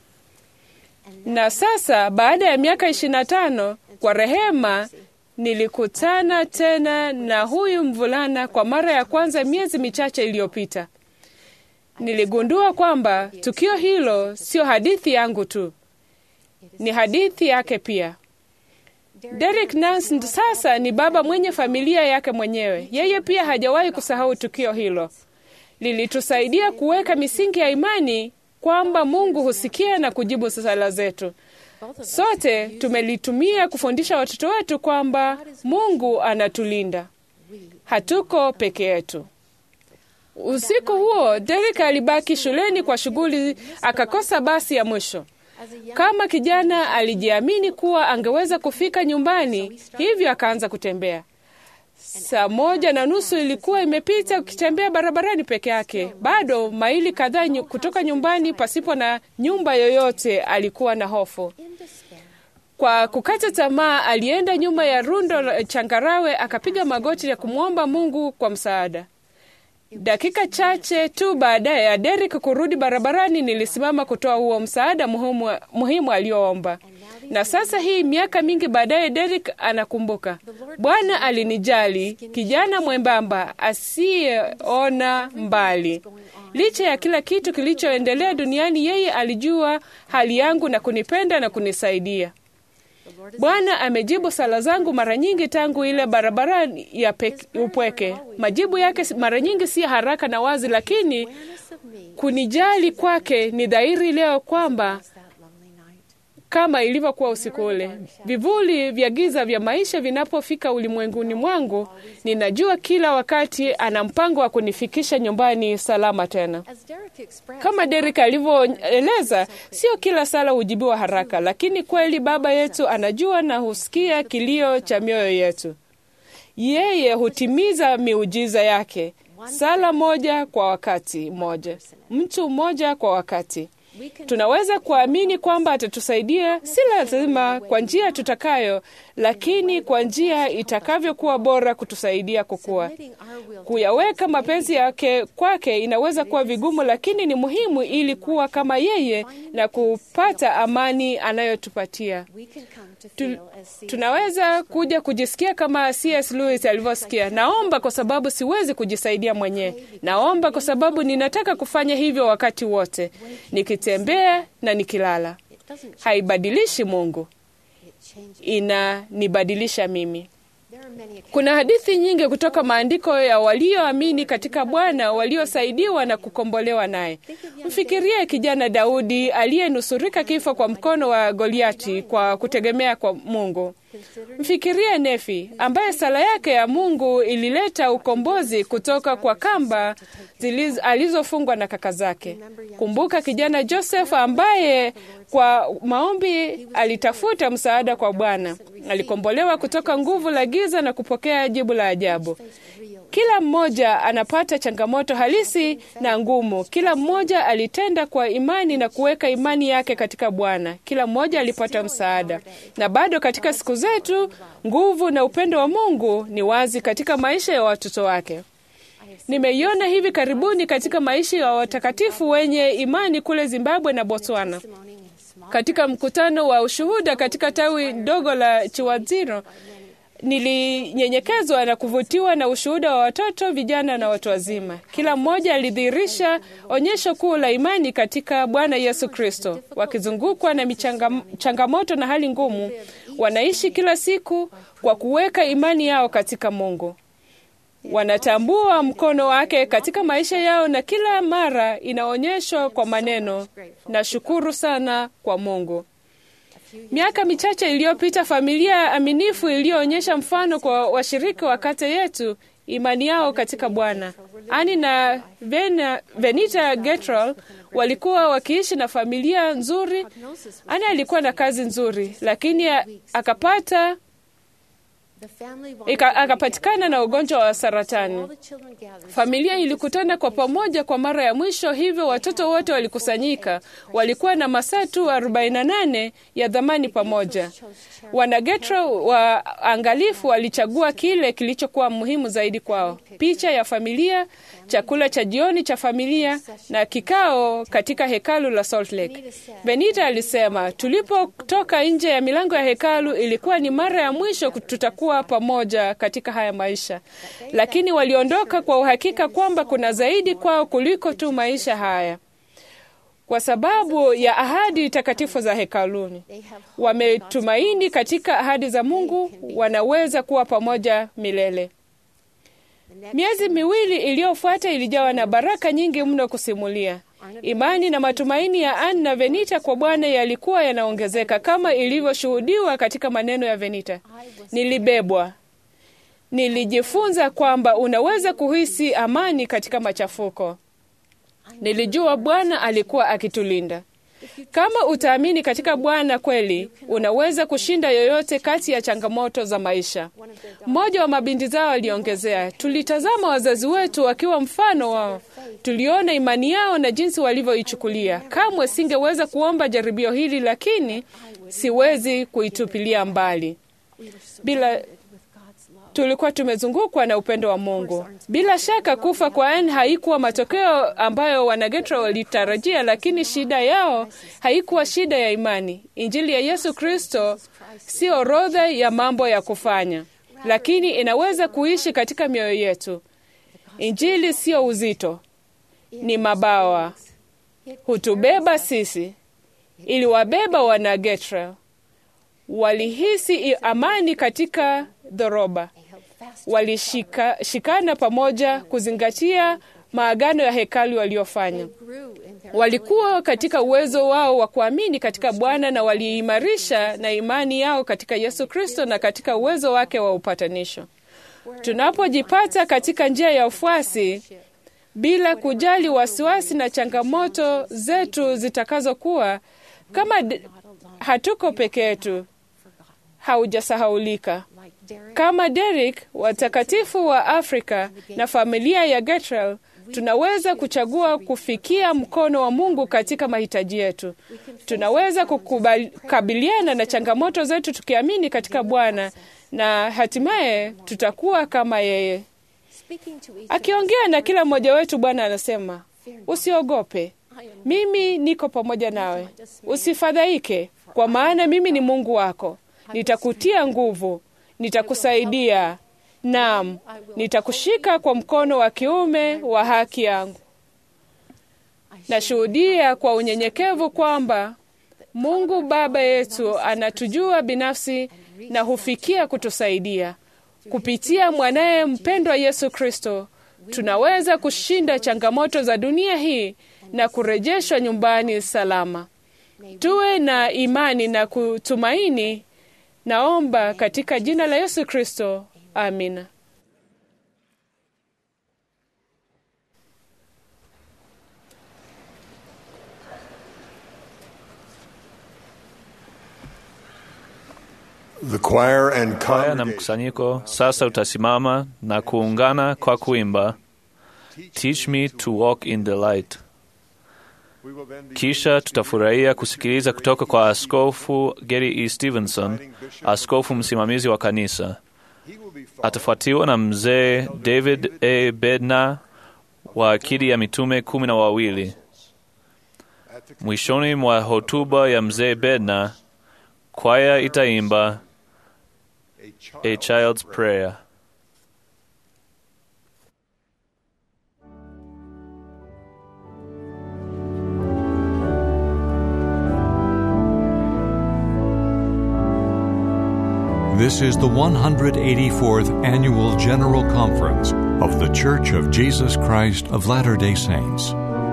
Na sasa baada ya miaka ishirini na tano, kwa rehema, nilikutana tena na huyu mvulana kwa mara ya kwanza miezi michache iliyopita. Niligundua kwamba tukio hilo sio hadithi yangu tu, ni hadithi yake pia. Derek Nance sasa ni baba mwenye familia yake mwenyewe. Yeye pia hajawahi kusahau tukio hilo. Lilitusaidia kuweka misingi ya imani kwamba Mungu husikia na kujibu sala zetu. Sote tumelitumia kufundisha watoto wetu kwamba Mungu anatulinda, hatuko peke yetu. Usiku huo Derek alibaki shuleni kwa shughuli, akakosa basi ya mwisho. Kama kijana alijiamini kuwa angeweza kufika nyumbani, hivyo akaanza kutembea. Saa moja na nusu ilikuwa imepita ukitembea barabarani peke yake, bado maili kadhaa nyu, kutoka nyumbani pasipo na nyumba yoyote. Alikuwa na hofu. Kwa kukata tamaa, alienda nyuma ya rundo la changarawe, akapiga magoti ya kumwomba Mungu kwa msaada. Dakika chache tu baadaye ya Derek kurudi barabarani, nilisimama kutoa huo msaada muhimu, muhimu aliyoomba. Na sasa hii miaka mingi baadaye, Derek anakumbuka, Bwana alinijali, kijana mwembamba asiyeona mbali. Licha ya kila kitu kilichoendelea duniani, yeye alijua hali yangu na kunipenda na kunisaidia. Bwana amejibu sala zangu mara nyingi tangu ile barabara ya upweke. Majibu yake mara nyingi si haraka na wazi, lakini kunijali kwake ni dhahiri leo kwamba kama ilivyokuwa usiku ule, vivuli vya giza vya maisha vinapofika ulimwenguni mwangu, ninajua kila wakati ana mpango wa kunifikisha nyumbani salama tena. Kama Derek alivyoeleza, sio kila sala hujibiwa haraka, lakini kweli Baba yetu anajua na husikia kilio cha mioyo yetu. Yeye hutimiza miujiza yake, sala moja kwa wakati mmoja, mtu mmoja kwa wakati. Tunaweza kuamini kwamba atatusaidia, si lazima kwa njia tutakayo, lakini kwa njia itakavyokuwa bora kutusaidia kukua. Kuyaweka mapenzi yake kwake inaweza kuwa vigumu, lakini ni muhimu ili kuwa kama yeye na kupata amani anayotupatia. Tu, tunaweza kuja kujisikia kama C.S. Lewis alivyosikia, naomba kwa sababu siwezi kujisaidia mwenyewe, naomba kwa sababu ninataka kufanya hivyo wakati wote, nikitembea na nikilala. Haibadilishi Mungu, inanibadilisha mimi. Kuna hadithi nyingi kutoka maandiko ya walioamini katika Bwana waliosaidiwa na kukombolewa naye. Mfikirie kijana Daudi aliyenusurika kifo kwa mkono wa Goliati kwa kutegemea kwa Mungu. Mfikirie Nefi ambaye sala yake ya Mungu ilileta ukombozi kutoka kwa kamba ziliz, alizofungwa na kaka zake. Kumbuka kijana Joseph ambaye kwa maombi alitafuta msaada kwa Bwana, alikombolewa kutoka nguvu la giza na kupokea jibu la ajabu. Kila mmoja anapata changamoto halisi na ngumu. Kila mmoja alitenda kwa imani na kuweka imani yake katika Bwana. Kila mmoja alipata msaada, na bado katika siku zetu nguvu na upendo wa Mungu ni wazi katika maisha ya watoto wake. Nimeiona hivi karibuni katika maisha ya watakatifu wenye imani kule Zimbabwe na Botswana. Katika mkutano wa ushuhuda katika tawi dogo la Chiwadziro, Nilinyenyekezwa na kuvutiwa na ushuhuda wa watoto, vijana na watu wazima. Kila mmoja alidhihirisha onyesho kuu la imani katika Bwana Yesu Kristo. Wakizungukwa na michanga- changamoto na hali ngumu, wanaishi kila siku kwa kuweka imani yao katika Mungu. Wanatambua mkono wake katika maisha yao, na kila mara inaonyeshwa kwa maneno, nashukuru sana kwa Mungu. Miaka michache iliyopita, familia aminifu iliyoonyesha mfano kwa washiriki wa kata yetu imani yao katika Bwana. Ani na Vena, Venita Getral walikuwa wakiishi na familia nzuri. Ani alikuwa na kazi nzuri, lakini a- akapata ika, akapatikana na ugonjwa wa saratani. Familia ilikutana kwa pamoja kwa mara ya mwisho, hivyo watoto wote walikusanyika. Walikuwa na masaa tu 48 ya dhamani pamoja. Wanagetra waangalifu walichagua kile kilichokuwa muhimu zaidi kwao: picha ya familia, chakula cha jioni cha familia na kikao katika hekalu la Salt Lake. Benita alisema, tulipotoka nje ya milango ya hekalu ilikuwa ni mara ya mwisho tutakuwa pamoja katika haya maisha, lakini waliondoka kwa uhakika kwamba kuna zaidi kwao kuliko tu maisha haya kwa sababu ya ahadi takatifu za hekaluni. Wametumaini katika ahadi za Mungu, wanaweza kuwa pamoja milele. Miezi miwili iliyofuata ilijawa na baraka nyingi mno kusimulia. Imani na matumaini ya Ann na Venita kwa Bwana yalikuwa yanaongezeka kama ilivyoshuhudiwa katika maneno ya Venita: nilibebwa, nilijifunza kwamba unaweza kuhisi amani katika machafuko. Nilijua Bwana alikuwa akitulinda. Kama utaamini katika Bwana kweli, unaweza kushinda yoyote kati ya changamoto za maisha. Mmoja wa mabinti zao aliongezea, tulitazama wazazi wetu wakiwa mfano wao, tuliona imani yao na jinsi walivyoichukulia. Kamwe singeweza kuomba jaribio hili, lakini siwezi kuitupilia mbali. Bila tulikuwa tumezungukwa na upendo wa Mungu. Bila shaka kufa kwa Anne haikuwa matokeo ambayo wanagetra walitarajia, lakini shida yao haikuwa shida ya imani. Injili ya Yesu Kristo si orodha ya mambo ya kufanya, lakini inaweza kuishi katika mioyo yetu. Injili sio uzito, ni mabawa, hutubeba sisi. Iliwabeba wanagetra, walihisi amani katika dhoroba walishikana pamoja kuzingatia maagano ya hekalu waliofanya. Walikuwa katika uwezo wao wa kuamini katika Bwana na waliimarisha na imani yao katika Yesu Kristo na katika uwezo wake wa upatanisho. Tunapojipata katika njia ya ufuasi bila kujali wasiwasi na changamoto zetu zitakazokuwa, kama d- hatuko peke yetu, haujasahaulika kama Derek, watakatifu wa Afrika na familia ya Getral, tunaweza kuchagua kufikia mkono wa Mungu katika mahitaji yetu. Tunaweza kukabiliana na changamoto zetu tukiamini katika Bwana na hatimaye tutakuwa kama yeye. Akiongea na kila mmoja wetu, Bwana anasema, usiogope, mimi niko pamoja nawe, usifadhaike, kwa maana mimi ni Mungu wako, nitakutia nguvu nitakusaidia, naam, nitakushika kwa mkono wa kiume wa haki yangu. Nashuhudia kwa unyenyekevu kwamba Mungu Baba yetu anatujua binafsi na hufikia kutusaidia kupitia mwanaye mpendwa Yesu Kristo. Tunaweza kushinda changamoto za dunia hii na kurejeshwa nyumbani salama. Tuwe na imani na kutumaini Naomba katika jina la Yesu Kristo, amina. The choir and Kwaya na congregation mkusanyiko sasa utasimama na kuungana kwa kuimba Teach me to walk in the light. Kisha tutafurahia kusikiliza kutoka kwa Askofu Gary E. Stevenson, askofu msimamizi wa kanisa. Atafuatiwa na mzee David A. Bednar wa akidi ya mitume kumi na wawili. Mwishoni mwa hotuba ya mzee Bednar, kwaya itaimba A Child's Prayer. This is the 184th Annual General Conference of The Church of Jesus Christ of Latter day Saints.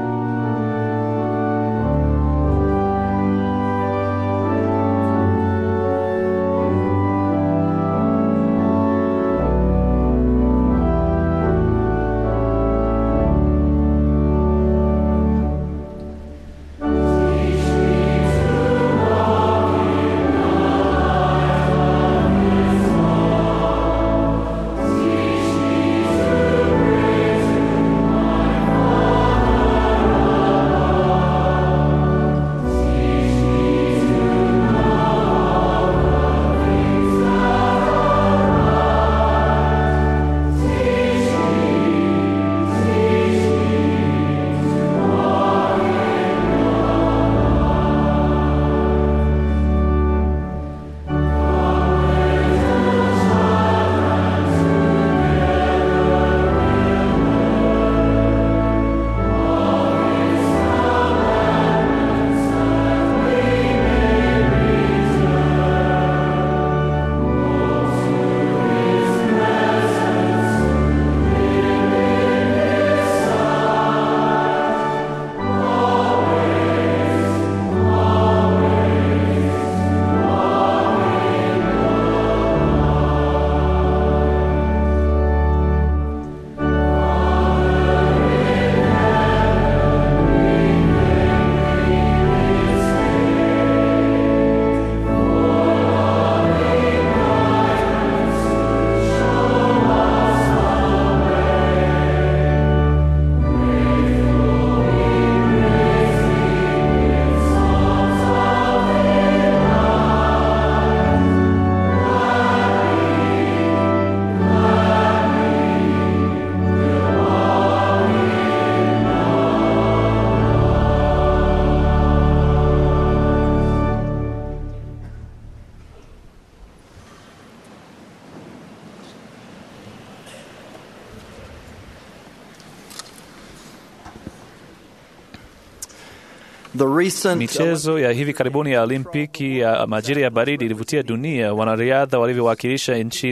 The recent Michezo ya hivi karibuni ya Olimpiki ya majira ya baridi ilivutia dunia wanariadha walivyowakilisha nchi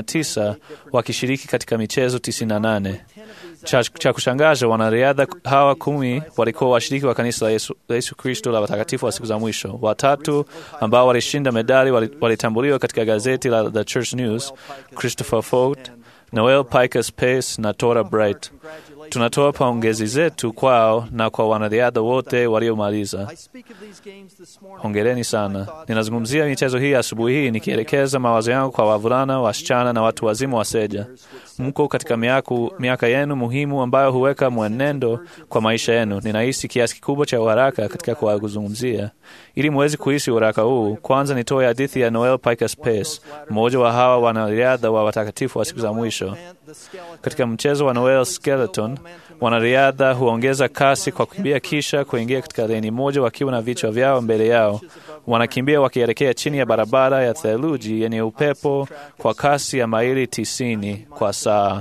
89 wakishiriki katika michezo 98. Cha, cha kushangaza wanariadha hawa kumi walikuwa washiriki wa kanisa la Yesu, la Yesu Kristo la watakatifu wa siku za mwisho. Watatu ambao walishinda medali walitambuliwa katika gazeti la The Church News: Christopher Fort, Noel Pikus Pace na Tora Bright. Tunatoa pongezi zetu kwao na kwa wanariadha wote waliomaliza. Hongereni sana. Ninazungumzia michezo hii asubuhi hii nikielekeza mawazo yangu kwa wavulana, wasichana na watu wazima wa seja. Mko katika miaku, miaka yenu muhimu ambayo huweka mwenendo kwa maisha yenu. Ninahisi kiasi kikubwa cha uharaka katika kuwazungumzia. Ili muweze kuhisi uharaka huu, kwanza nitoe hadithi ya Noel Pikus Pace, mmoja wa hawa wanariadha wa watakatifu wa siku za mwisho. Katika mchezo wa Noel Skeleton, wanariadha huongeza kasi kwa kukimbia kisha kuingia katika leni moja wakiwa na vichwa vyao mbele yao. Wanakimbia wakielekea chini ya barabara ya theluji yenye upepo kwa kasi ya maili tisini kwa saa.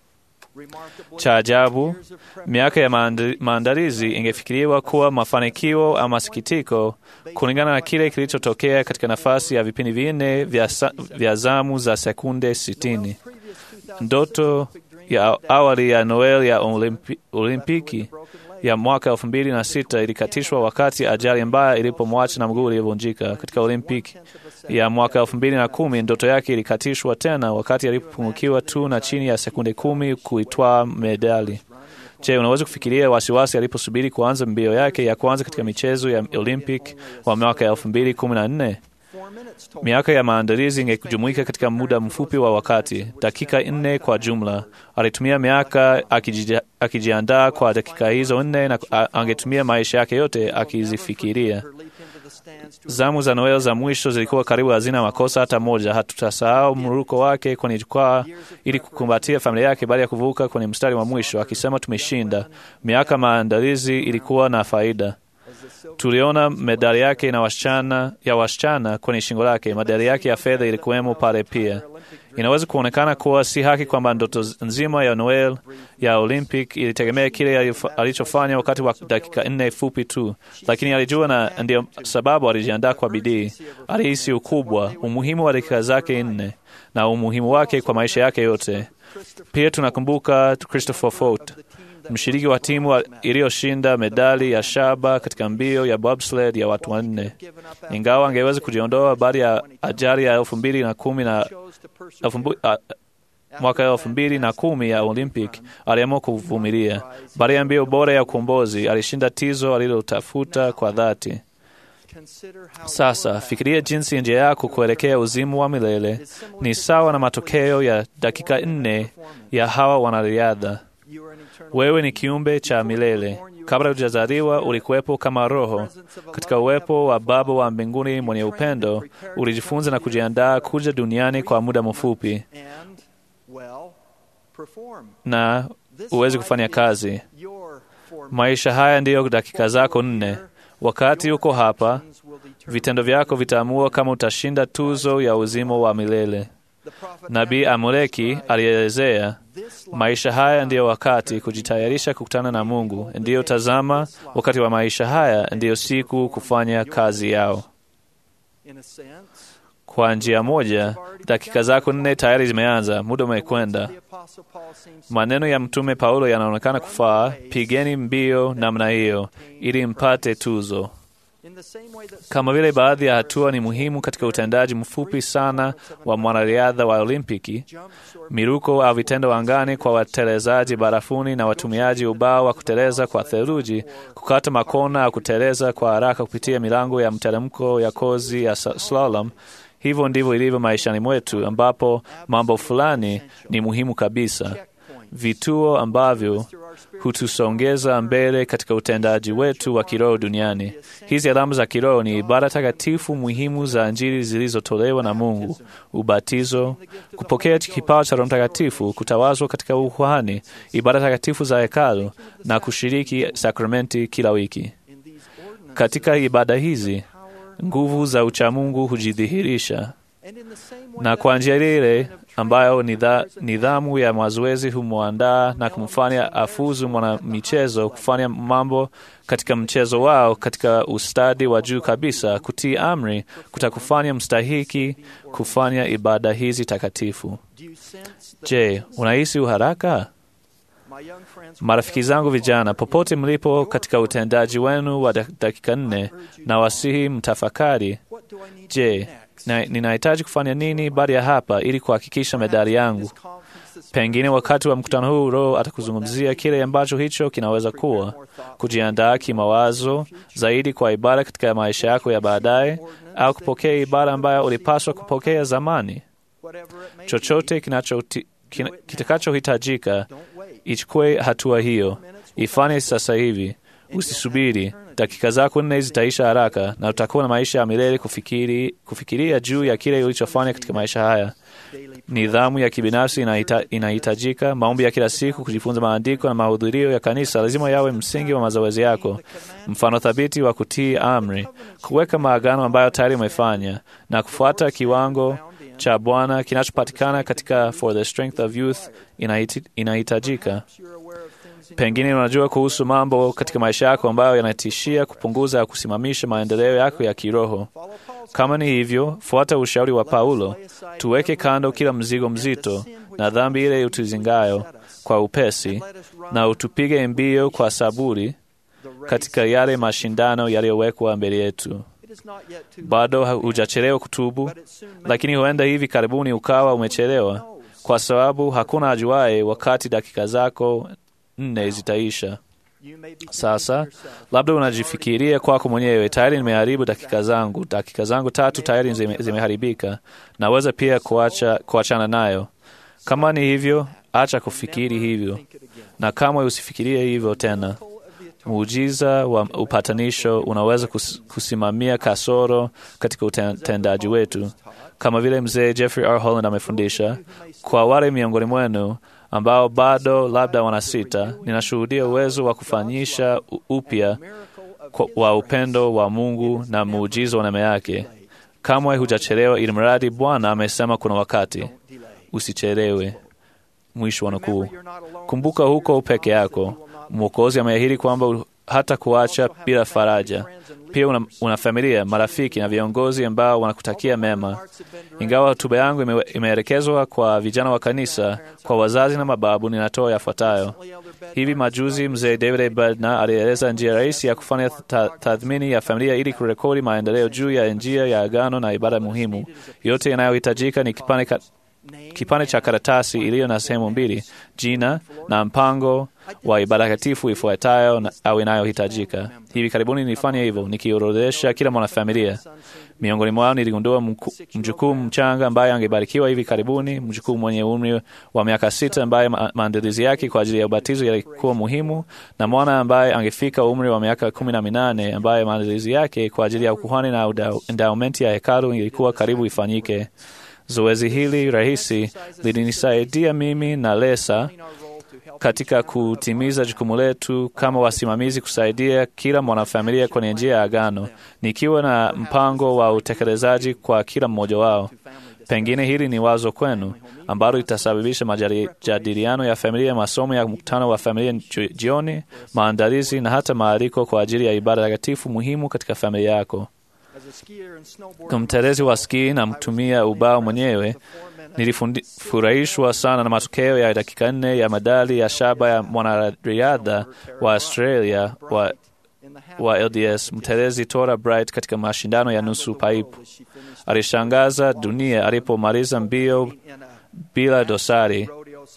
Cha ajabu, miaka ya maandalizi ingefikiriwa kuwa mafanikio ama sikitiko kulingana na kile kilichotokea katika nafasi ya vipindi vinne vya, vya zamu za sekunde sitini. Ndoto ya awali ya Noel ya Olimpi, Olimpiki ya mwaka elfu mbili na sita ilikatishwa wakati ajali mbaya ilipomwacha na mguu uliovunjika. Katika Olimpiki ya mwaka elfu mbili na kumi ndoto yake ilikatishwa tena wakati alipopungukiwa tu na chini ya sekunde kumi kuitwaa medali. Je, unaweza kufikiria wasiwasi aliposubiri kuanza mbio yake ya kwanza katika michezo ya Olympic wa mwaka elfu mbili kumi na nne? Miaka ya maandalizi ingejumuika katika muda mfupi wa wakati, dakika nne kwa jumla. Alitumia miaka akiji, akijiandaa kwa dakika hizo nne na angetumia maisha yake yote akizifikiria. Zamu za Noel za mwisho zilikuwa karibu hazina makosa hata moja. Hatutasahau mruko wake kwenye jukwaa ili kukumbatia familia yake baada ya kuvuka kwenye mstari wa mwisho, akisema tumeshinda. Miaka maandalizi ilikuwa na faida. Tuliona medali yake na wasichana, ya wasichana kwenye shingo lake. Medali yake ya fedha ilikuwemo pale pia. Inaweza kuonekana kuwa si haki kwamba ndoto nzima ya Noel ya Olympic ilitegemea kile alichofanya wakati wa dakika nne fupi tu, lakini alijua, na ndio sababu alijiandaa kwa bidii. Alihisi ukubwa, umuhimu wa dakika zake nne na umuhimu wake kwa maisha yake yote. Pia tunakumbuka Christopher Fort, mshiriki wa timu iliyoshinda medali ya shaba katika mbio ya bobsled ya watu wanne. Ingawa angeweza kujiondoa baada ya ajali ya elfu mbili na kumi na mwaka elfu mbili na kumi ya Olympic, aliamua kuvumilia. Baada ya mbio bora ya ukombozi, alishinda tizo alilotafuta kwa dhati. Sasa fikiria jinsi njia yako kuelekea uzimu wa milele ni sawa na matokeo ya dakika nne ya hawa wanariadha. Wewe ni kiumbe cha milele. Kabla hujazaliwa ulikuwepo kama roho katika uwepo wa Baba wa mbinguni mwenye upendo. Ulijifunza na kujiandaa kuja duniani kwa muda mfupi na uwezi kufanya kazi. Maisha haya ndiyo dakika zako nne. Wakati uko hapa, vitendo vyako vitaamua kama utashinda tuzo ya uzima wa milele. Nabii Amuleki alielezea maisha haya ndiyo wakati kujitayarisha kukutana na Mungu. Ndiyo, tazama, wakati wa maisha haya ndiyo siku kufanya kazi yao. Kwa njia moja, dakika zako nne tayari zimeanza, muda umekwenda. Maneno ya Mtume Paulo yanaonekana kufaa: pigeni mbio namna hiyo ili mpate tuzo. Kama vile baadhi ya hatua ni muhimu katika utendaji mfupi sana wa mwanariadha wa Olimpiki, miruko au vitendo angani kwa watelezaji barafuni na watumiaji ubao wa kuteleza kwa theluji, kukata makona au kuteleza kwa haraka kupitia milango ya mteremko ya kozi ya slalom. Hivyo ndivyo ilivyo maishani mwetu, ambapo mambo fulani ni muhimu kabisa, vituo ambavyo hutusongeza mbele katika utendaji wetu wa kiroho duniani. Hizi alama za kiroho ni ibada takatifu muhimu za Injili zilizotolewa na Mungu: ubatizo, kupokea kipawa cha Roho Mtakatifu, kutawazwa katika ukuhani, ibada takatifu za hekalu na kushiriki sakramenti kila wiki. Katika ibada hizi nguvu za uchamungu hujidhihirisha, na kwa njia ile ambayo nidhamu ya mazoezi humwandaa na kumfanya afuzu mwanamichezo kufanya mambo katika mchezo wao katika ustadi wa juu kabisa. Kutii amri kutakufanya mstahiki kufanya ibada hizi takatifu. Je, unahisi uharaka? Marafiki zangu vijana, popote mlipo katika utendaji wenu wa dakika nne, na wasihi mtafakari, je, na ninahitaji kufanya nini baada ya hapa ili kuhakikisha medali yangu? Pengine wakati wa mkutano huu Roho atakuzungumzia kile ambacho hicho kinaweza kuwa, kujiandaa kimawazo zaidi kwa ibada katika maisha yako ya baadaye, au kupokea ibada ambayo ulipaswa kupokea zamani. Chochote kitakachohitajika, ichukue hatua hiyo, ifanye sasa hivi. Usisubiri, dakika zako nne zitaisha haraka na utakuwa na maisha ya milele kufikiri, kufikiria juu ya kile ulichofanya katika maisha haya. Nidhamu ya kibinafsi inahita, inahitajika. Maombi ya kila siku, kujifunza maandiko na mahudhurio ya kanisa lazima yawe msingi wa mazoezi yako. Mfano thabiti wa kutii amri, kuweka maagano ambayo tayari umefanya na kufuata kiwango cha Bwana kinachopatikana katika For the Strength of Youth inahitajika. Pengine unajua kuhusu mambo katika maisha yako ambayo yanatishia kupunguza au kusimamisha maendeleo yako ya kiroho. Kama ni hivyo, fuata ushauri wa Paulo, tuweke kando kila mzigo mzito na dhambi ile utuzingayo kwa upesi, na utupige mbio kwa saburi katika yale mashindano yaliyowekwa mbele yetu. Bado hujachelewa kutubu, lakini huenda hivi karibuni ukawa umechelewa, kwa sababu hakuna ajuaye wakati dakika zako nne zitaisha. Sasa labda unajifikiria kwako mwenyewe, tayari nimeharibu dakika zangu, dakika zangu tatu tayari zime, zimeharibika, naweza pia kuacha, kuachana nayo. Kama ni hivyo, acha kufikiri hivyo, na kamwe usifikirie hivyo tena. Muujiza wa upatanisho unaweza kus, kusimamia kasoro katika utendaji wetu, kama vile mzee Jeffrey R. Holland amefundisha. Kwa wale miongoni mwenu ambao bado labda wanasita, ninashuhudia uwezo wa kufanyisha upya kwa- wa upendo wa Mungu na muujiza wa neema yake. Kamwe hujachelewa, ili mradi Bwana amesema kuna wakati. Usichelewe. Mwisho wa nukuu. Kumbuka huko peke yako. Mwokozi ameahidi kwamba hata kuacha bila faraja. Pia una, una familia, marafiki na viongozi ambao wanakutakia mema. Ingawa hotuba yangu ime, imeelekezwa kwa vijana wa kanisa, kwa wazazi na mababu, ninatoa yafuatayo. Hivi majuzi mzee David A. Bednar alieleza njia rahisi ya kufanya ta- tathmini ya familia ili kurekodi maendeleo juu ya njia ya agano na ibada muhimu. Yote yanayohitajika ni kipande ka, kipande cha karatasi iliyo na sehemu mbili, jina na mpango wa ibada takatifu ifuatayo na- au inayohitajika. Hivi karibuni nilifanya hivyo nikiorodhesha kila mwanafamilia. Miongoni mwao niligundua mku- mjukuu mchanga ambaye angebarikiwa hivi karibuni, mjukuu mwenye umri wa miaka sita ambaye ma- maandalizi yake kwa ajili ya ubatizo yalikuwa muhimu, na mwana ambaye angefika umri wa miaka kumi na minane ambaye maandalizi yake kwa ajili ya ukuhani na uda- endowmenti ya hekalu ilikuwa karibu ifanyike. Zoezi hili rahisi lilinisaidia mimi na Lesa katika kutimiza jukumu letu kama wasimamizi kusaidia kila mwanafamilia kwenye njia ya agano, nikiwa na mpango wa utekelezaji kwa kila mmoja wao. Pengine hili ni wazo kwenu ambalo litasababisha majadiliano ya familia, masomo ya mkutano wa familia ju- jioni, maandalizi na hata maaliko kwa ajili ya ibada takatifu muhimu katika familia yako. Kama mtelezi wa ski na mtumia ubao mwenyewe, nilifurahishwa sana na matokeo ya dakika nne ya medali ya shaba ya mwanariadha wa Australia wa, wa LDS mtelezi Tora Bright katika mashindano ya nusu paipu. Alishangaza dunia alipomaliza mbio bila dosari,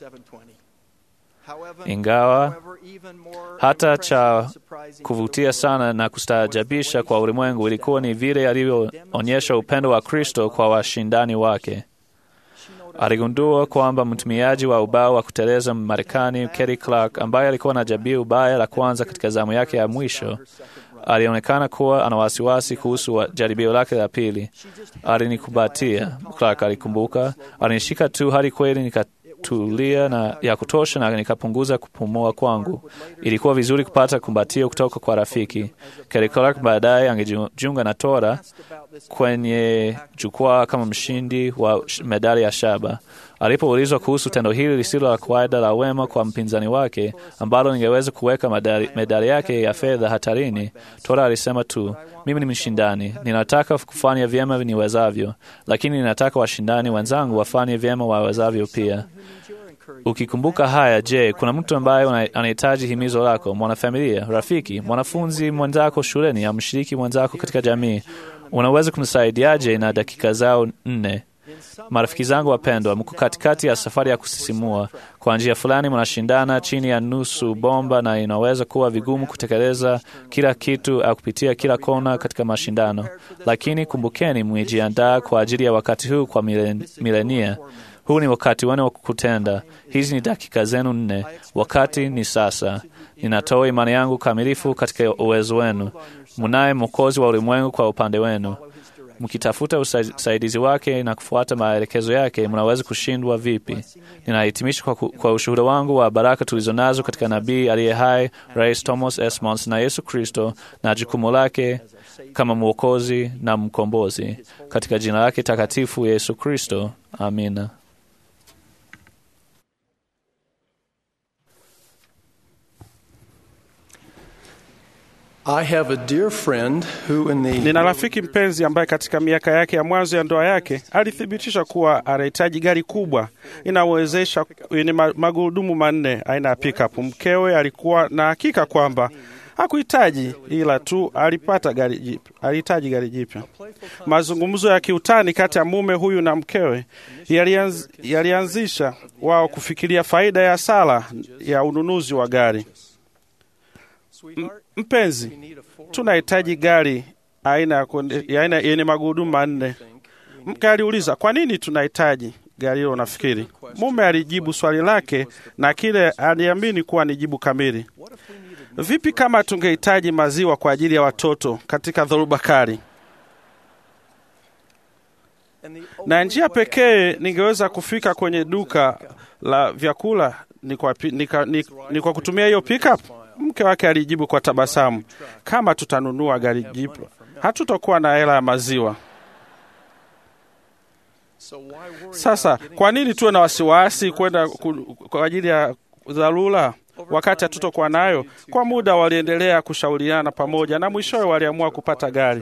ingawa hata cha kuvutia sana na kustaajabisha kwa ulimwengu ilikuwa ni vile alivyoonyesha upendo wa Kristo kwa washindani wake. Aligundua kwamba mtumiaji wa ubao wa kuteleza Marekani Kerry Clark, ambaye alikuwa na jabia ubaya la kwanza katika zamu yake ya mwisho, alionekana kuwa ana wasiwasi kuhusu wa- jaribio lake la pili. Alinikubatia, Clark alikumbuka, alinishika tu hadi kweli nikatulia na ya kutosha na nikapunguza kupumua kwangu. Ilikuwa vizuri kupata kumbatio kutoka kwa rafiki. Kerry Clark baadaye angejiunga na Tora kwenye jukwaa kama mshindi wa sh- medali ya shaba. Alipoulizwa kuhusu tendo hili lisilo la kawaida la wema kwa mpinzani wake ambalo lingeweza kuweka medali, medali yake ya fedha hatarini, Tora alisema tu, mimi ni mshindani, ninataka kufanya vyema niwezavyo, lakini ninataka washindani wenzangu wafanye vyema wawezavyo pia. Ukikumbuka haya, je, kuna mtu ambaye una- anahitaji himizo lako, mwanafamilia, rafiki, mwanafunzi mwenzako shuleni, au mshiriki mwenzako katika jamii? Unaweza kumsaidiaje na dakika zao nne? Marafiki zangu wapendwa, mko katikati ya safari ya kusisimua. Kwa njia fulani, mnashindana chini ya nusu bomba, na inaweza kuwa vigumu kutekeleza kila kitu au kupitia kila kona katika mashindano. Lakini kumbukeni, mmejiandaa kwa ajili ya wakati huu kwa milen- milenia. Huu ni wakati wenu wa kutenda. Hizi ni dakika zenu nne. Wakati ni sasa. Ninatoa imani yangu kamilifu katika uwezo wenu. Mnaye Mwokozi wa ulimwengu kwa upande wenu. Mkitafuta usaidizi wake na kufuata maelekezo yake, mnaweza kushindwa vipi? Ninahitimisha kwa, ku- kwa ushuhuda wangu wa baraka tulizonazo katika nabii aliye hai, Rais Thomas S. Monson na Yesu Kristo na jukumu lake kama mwokozi na mkombozi, katika jina lake takatifu Yesu Kristo, amina. I have a dear friend who in the Nina rafiki mpenzi ambaye katika miaka yake ya mwanzo ya ndoa yake alithibitisha kuwa anahitaji gari kubwa inawezesha yenye ma- magurudumu manne aina ya pickup. Mkewe alikuwa na hakika kwamba hakuhitaji ila tu alipata gari jipya, alihitaji gari jipya. Mazungumzo ya kiutani kati ya mume huyu na mkewe yalianz, yalianzisha wao kufikiria faida ya sala ya ununuzi wa gari. M- mpenzi, tunahitaji gari aina ya kuende- ya aina yenye magurudumu manne. Mke aliuliza kwa nini tunahitaji gari hilo. Nafikiri mume alijibu swali lake na kile aliamini kuwa ni jibu kamili. Vipi kama tungehitaji maziwa kwa ajili ya watoto katika dhoruba kali? Na njia pekee ningeweza kufika kwenye duka la vyakula ni kwa, pi- ni, ka- ni, ni kwa kutumia hiyo pickup. Mke wake alijibu kwa tabasamu, kama tutanunua gari jipya hatutakuwa na hela ya maziwa. Sasa kwa nini tuwe na wasiwasi kwenda ku- kwa ajili ya dharura wakati hatutokuwa nayo? Kwa muda waliendelea kushauriana pamoja na mwishowe waliamua kupata gari.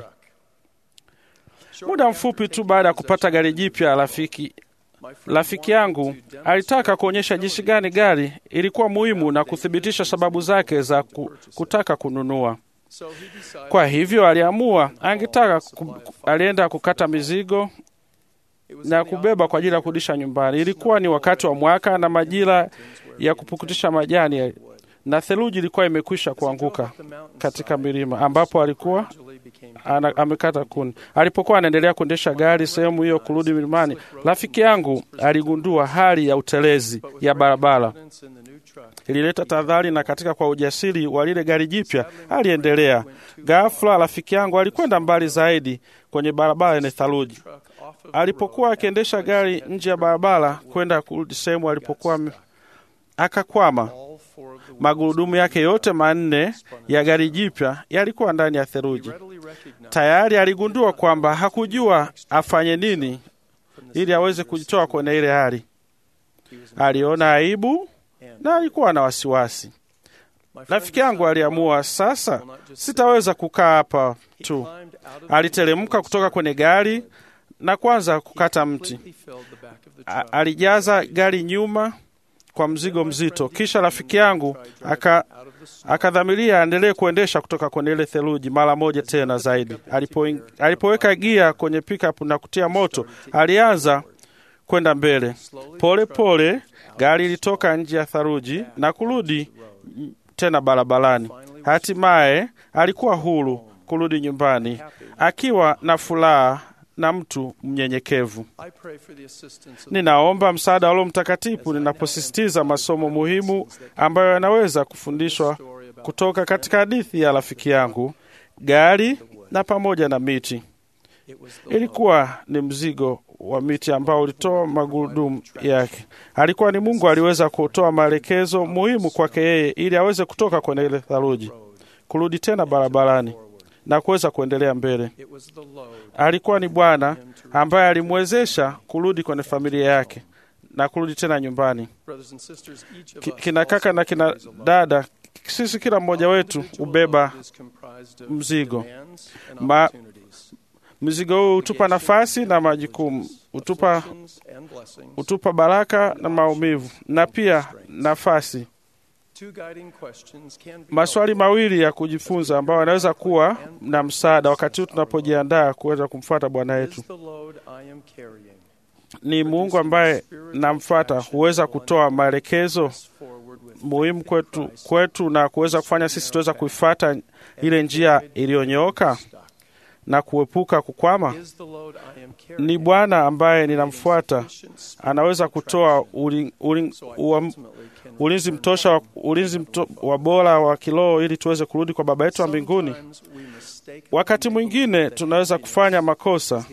Muda mfupi tu baada ya kupata gari jipya, rafiki rafiki yangu alitaka kuonyesha jinsi gani gari ilikuwa muhimu na kuthibitisha sababu zake za ku, kutaka kununua. Kwa hivyo aliamua angetaka ku, alienda kukata mizigo na kubeba kwa ajili ya kurudisha nyumbani. Ilikuwa ni wakati wa mwaka na majira ya kupukutisha majani na theluji ilikuwa imekwisha kuanguka katika milima ambapo alikuwa ana, amekata kuni. Alipokuwa anaendelea kuendesha gari sehemu hiyo kurudi milimani, rafiki yangu aligundua hali ya utelezi ya barabara ilileta tahadhari, na katika kwa ujasiri wa lile gari jipya aliendelea. Ghafla rafiki yangu alikwenda mbali zaidi kwenye barabara yenye theluji. Alipokuwa akiendesha gari nje ya barabara kwenda kurudi sehemu alipokuwa ame- akakwama. Magurudumu yake yote manne ya gari jipya yalikuwa ndani ya theluji. Tayari aligundua kwamba hakujua afanye nini ili aweze kujitoa kwenye ile hali. Aliona aibu na alikuwa na wasiwasi. Rafiki yangu aliamua sasa, sitaweza kukaa hapa tu. Aliteremka kutoka kwenye gari na kwanza kukata mti. A- alijaza gari nyuma kwa mzigo mzito. Kisha rafiki yangu aka akadhamiria aendelee kuendesha kutoka kwenye ile theluji mara moja tena zaidi. Alipo, alipoweka gia kwenye pickup na kutia moto, alianza kwenda mbele pole pole. Gari ilitoka nje ya theluji na kurudi tena barabarani. Hatimaye alikuwa huru kurudi nyumbani akiwa na furaha na mtu mnyenyekevu. Ninaomba msaada wa Roho Mtakatifu ninaposisitiza masomo muhimu ambayo yanaweza kufundishwa kutoka katika hadithi ya rafiki yangu, gari na pamoja na miti. Ilikuwa ni mzigo wa miti ambao ulitoa magurudumu yake. Alikuwa ni Mungu aliweza kutoa maelekezo muhimu kwake yeye ili aweze kutoka kwenye ile theluji, kurudi tena barabarani na kuweza kuendelea mbele. Alikuwa ni Bwana ambaye alimwezesha kurudi kwenye familia yake na kurudi tena nyumbani. Ki- Kina kaka na kina dada, sisi kila mmoja wetu hubeba mzigo Ma, mzigo huu hutupa nafasi na majukumu, hutupa, hutupa baraka na maumivu, na pia nafasi. Maswali mawili ya kujifunza ambayo yanaweza kuwa na msaada wakati huu tunapojiandaa kuweza kumfuata Bwana wetu ni Mungu ambaye namfuata huweza kutoa maelekezo muhimu kwetu, kwetu na kuweza kufanya sisi tuweza kuifuata ile njia iliyonyooka na kuepuka kukwama. Ni Bwana ambaye ninamfuata anaweza kutoa uli, uli, ua, ulinzi mtosha wa, ulinzi mto, wa bora wa kiroho ili tuweze kurudi kwa Baba yetu wa mbinguni. Wakati mwingine tunaweza kufanya makosa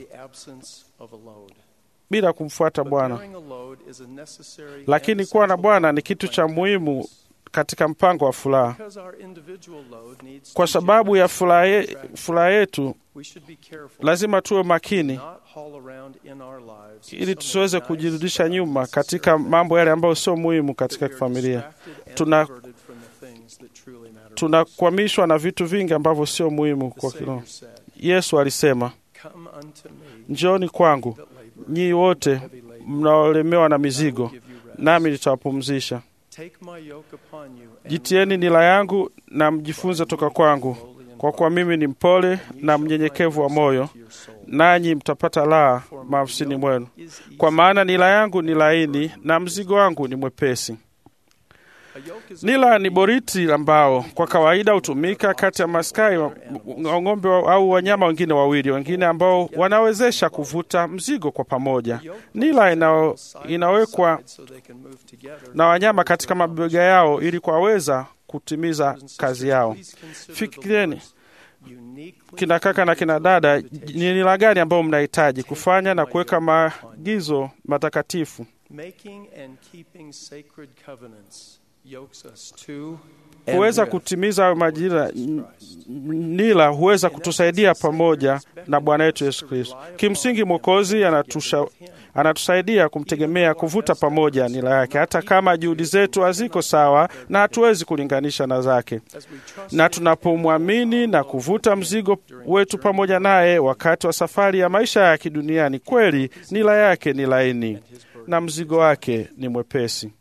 bila kumfuata Bwana, lakini kuwa na Bwana ni kitu cha muhimu katika mpango wa furaha. Kwa sababu ya furaha ye- furaha yetu, lazima tuwe makini ili tusiweze kujirudisha nyuma katika mambo yale ambayo sio muhimu katika familia. Tuna tunakwamishwa na vitu vingi ambavyo sio muhimu kwa kiroho. Yesu alisema, njooni kwangu nyii wote mnaolemewa na mizigo, nami nitawapumzisha. Jitieni nila yangu na mjifunze toka kwangu, kwa kuwa mimi ni mpole na mnyenyekevu wa moyo, nanyi mtapata raha maafsini mwenu. Kwa maana nila yangu ni laini na mzigo wangu ni mwepesi. Nila ni boriti la mbao, kwa kawaida hutumika kati ya maskai wa wa ng'ombe wa- au wanyama wengine wawili wengine ambao wanawezesha kuvuta mzigo kwa pamoja. Nila ina, inawekwa na wanyama katika mabega yao ili kuwaweza kutimiza kazi yao. Fikirieni kina kaka na kina dada, ni nila gani ambayo mnahitaji kufanya na kuweka maagizo matakatifu Making and keeping sacred covenants yokes us to Kuweza kutimiza hayo majira n- nila huweza kutusaidia pamoja na Bwana wetu Yesu Kristo. Kimsingi, Mwokozi anatusha anatusaidia kumtegemea kuvuta pamoja nila yake, hata kama juhudi zetu haziko sawa na hatuwezi kulinganisha na zake. Na tunapomwamini na kuvuta mzigo wetu pamoja naye wakati wa safari ya maisha ya kiduniani, kweli nila yake ni laini na mzigo wake ni mwepesi.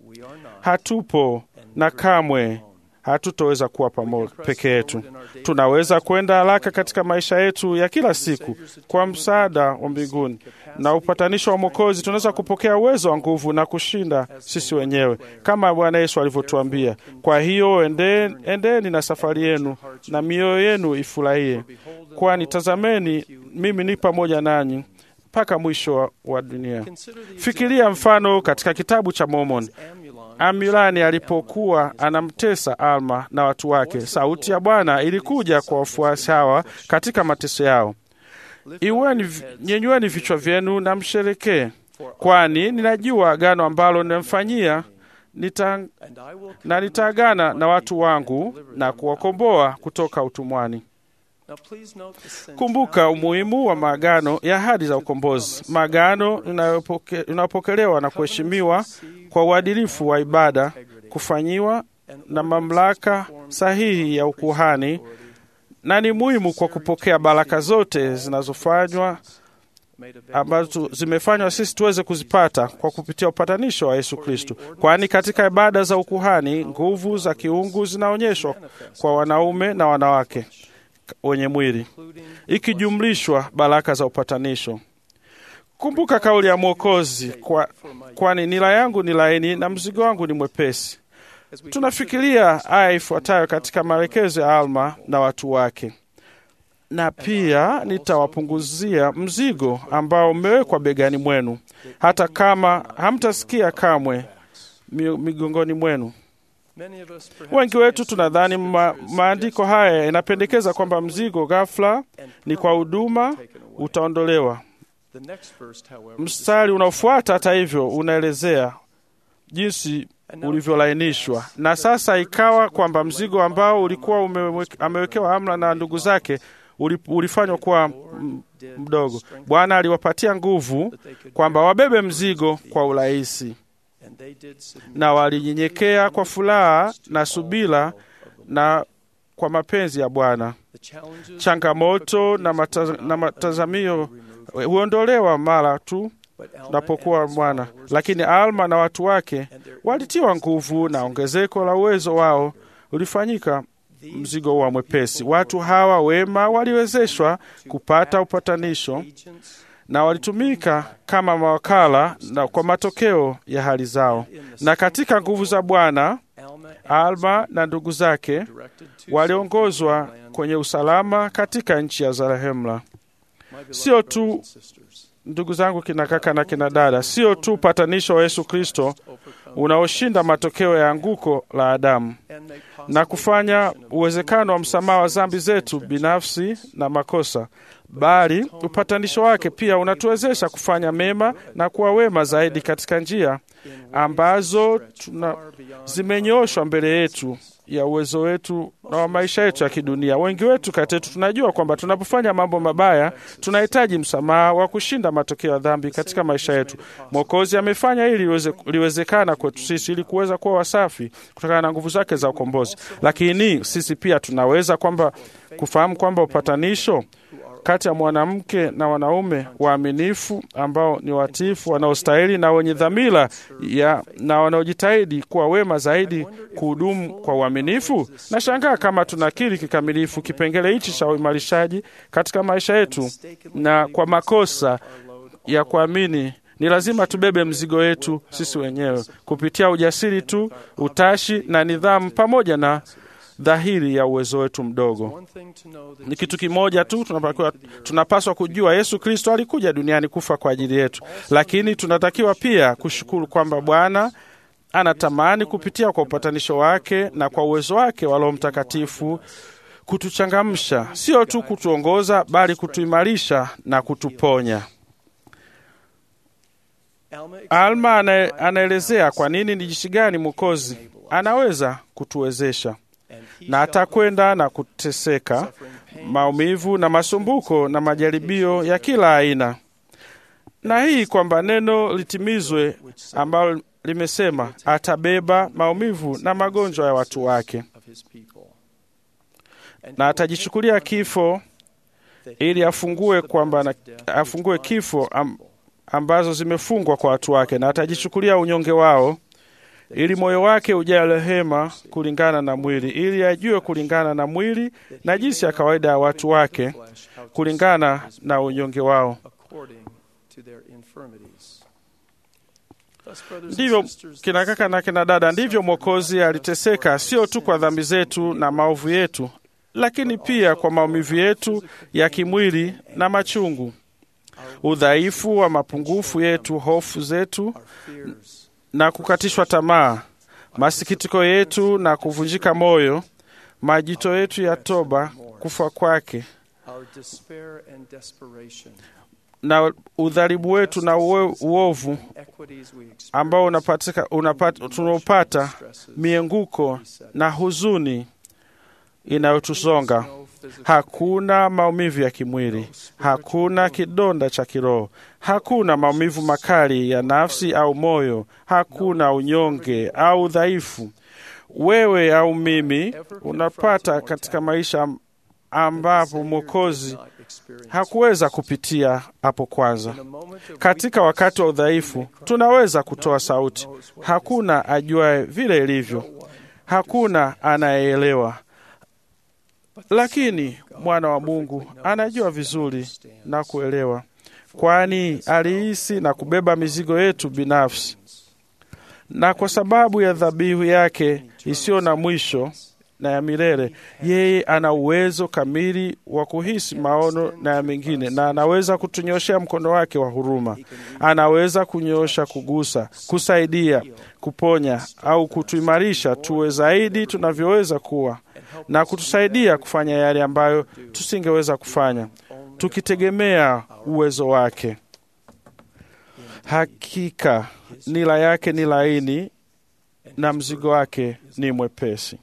Hatupo na kamwe hatutoweza kuwa pamoja peke yetu. Tunaweza kwenda haraka katika maisha yetu ya kila siku kwa msaada wa mbinguni na upatanisho wa Mwokozi. Tunaweza kupokea uwezo wa nguvu na kushinda sisi wenyewe kama Bwana Yesu alivyotuambia. Kwa hiyo endeni, endeni na safari yenu na mioyo yenu ifurahie, kwani tazameni, mimi ni pamoja nanyi mpaka mwisho wa, wa dunia. Fikiria mfano katika kitabu cha Mormon. Amilani alipokuwa anamtesa Alma na watu wake, sauti ya Bwana ilikuja kwa wafuasi hawa katika mateso yao: Iweni, nyenyueni vichwa vyenu na msherekee, kwani ninajua agano ambalo nimemfanyia nita, na nitaagana na watu wangu na kuwakomboa kutoka utumwani. Kumbuka umuhimu wa maagano ya ahadi za ukombozi, maagano inayopokelewa na kuheshimiwa kwa uadilifu wa ibada, kufanyiwa na mamlaka sahihi ya ukuhani, na ni muhimu kwa kupokea baraka zote zinazofanywa ambazo zimefanywa sisi tuweze kuzipata kwa kupitia upatanisho wa Yesu Kristo, kwani katika ibada za ukuhani nguvu za kiungu zinaonyeshwa kwa wanaume na wanawake wenye mwili ikijumlishwa baraka za upatanisho. Kumbuka kauli ya Mwokozi, kwa, kwani nila yangu ni laini na mzigo wangu ni mwepesi. Tunafikiria aya ifuatayo katika maelekezo ya Alma na watu wake: na pia nitawapunguzia mzigo ambao umewekwa begani mwenu, hata kama hamtasikia kamwe migongoni mwenu. Wengi wetu tunadhani ma, maandiko haya yanapendekeza kwamba mzigo ghafla ni kwa huduma utaondolewa. Mstari unaofuata hata hivyo unaelezea jinsi ulivyolainishwa. Na sasa ikawa kwamba mzigo ambao ulikuwa amewekewa Amna na ndugu zake ulifanywa kuwa mdogo. Bwana aliwapatia nguvu kwamba wabebe mzigo kwa urahisi na walinyenyekea kwa furaha na subira na kwa mapenzi ya Bwana. Changamoto na, mata, na matazamio huondolewa mara tu napokuwa Bwana, lakini Alma na watu wake walitiwa nguvu na ongezeko la uwezo wao ulifanyika mzigo wa mwepesi. Watu hawa wema waliwezeshwa kupata upatanisho na walitumika kama mawakala na kwa matokeo ya hali zao. Na katika nguvu za Bwana, Alma na ndugu zake waliongozwa kwenye usalama katika nchi ya Zarahemla. Sio tu ndugu zangu, kina kaka na kina dada, sio tu upatanisho wa Yesu Kristo unaoshinda matokeo ya anguko la Adamu na kufanya uwezekano wa msamaha wa dhambi zetu binafsi na makosa, bali upatanisho wake pia unatuwezesha kufanya mema na kuwa wema zaidi katika njia ambazo tuna zimenyoshwa mbele yetu ya uwezo wetu na wa maisha yetu ya kidunia. Wengi wetu kati yetu tunajua kwamba tunapofanya mambo mabaya tunahitaji msamaha wa kushinda matokeo ya dhambi katika maisha yetu. Mwokozi amefanya hili liweze, liwezekana kwetu sisi ili kuweza kuwa wasafi kutokana na nguvu zake za ukombozi, lakini sisi pia tunaweza kwamba kufahamu kwamba upatanisho kati ya mwanamke na wanaume waaminifu ambao ni watiifu, wanaostahili na wenye dhamira ya na wanaojitahidi kuwa wema zaidi kuhudumu kwa uaminifu. Nashangaa kama tunakiri kikamilifu kipengele hichi cha uimarishaji katika maisha yetu, na kwa makosa ya kuamini ni lazima tubebe mzigo wetu sisi wenyewe kupitia ujasiri tu, utashi na nidhamu, pamoja na dhahiri ya uwezo wetu mdogo. Ni kitu kimoja tu tunapaswa, tunapaswa kujua, Yesu Kristo alikuja duniani kufa kwa ajili yetu, lakini tunatakiwa pia kushukuru kwamba Bwana anatamani kupitia kwa upatanisho wake na kwa uwezo wake wa Roho Mtakatifu kutuchangamsha, sio tu kutuongoza, bali kutuimarisha na kutuponya. Alma ana, anaelezea kwa nini ni jinsi gani Mwokozi anaweza kutuwezesha na atakwenda na kuteseka, maumivu na masumbuko na majaribio ya kila aina, na hii kwamba neno litimizwe ambalo limesema atabeba maumivu na magonjwa ya watu wake, na atajichukulia kifo ili afungue kwamba na, afungue kifo am, ambazo zimefungwa kwa watu wake, na atajichukulia unyonge wao ili moyo wake ujae rehema kulingana na mwili, ili ajue kulingana na mwili na jinsi ya kawaida ya watu wake kulingana na unyonge wao. Ndivyo kina kaka na kina dada, ndivyo Mwokozi aliteseka, sio tu kwa dhambi zetu na maovu yetu, lakini pia kwa maumivu yetu ya kimwili na machungu, udhaifu wa mapungufu yetu, hofu zetu na kukatishwa tamaa, masikitiko yetu na kuvunjika moyo, majito yetu ya toba, kufa kwake na udhalimu wetu na uwe, uovu ambao unapatika, unapata, tunaopata mienguko na huzuni inayotusonga. Hakuna maumivu ya kimwili, hakuna kidonda cha kiroho, hakuna maumivu makali ya nafsi au moyo, hakuna unyonge au udhaifu wewe au mimi unapata katika maisha ambapo Mwokozi hakuweza kupitia hapo kwanza. Katika wakati wa udhaifu, tunaweza kutoa sauti, hakuna ajuaye vile ilivyo, hakuna anayeelewa, lakini mwana wa Mungu anajua vizuri na kuelewa, kwani alihisi na kubeba mizigo yetu binafsi, na kwa sababu ya dhabihu yake isiyo na mwisho na ya milele, yeye ana uwezo kamili wa kuhisi maono na ya mengine, na anaweza kutunyoshea mkono wake wa huruma. Anaweza kunyosha, kugusa, kusaidia, kuponya au kutuimarisha tuwe zaidi tunavyoweza kuwa, na kutusaidia kufanya yale ambayo tusingeweza kufanya, tukitegemea uwezo wake. Hakika nila yake ni laini na mzigo wake ni mwepesi.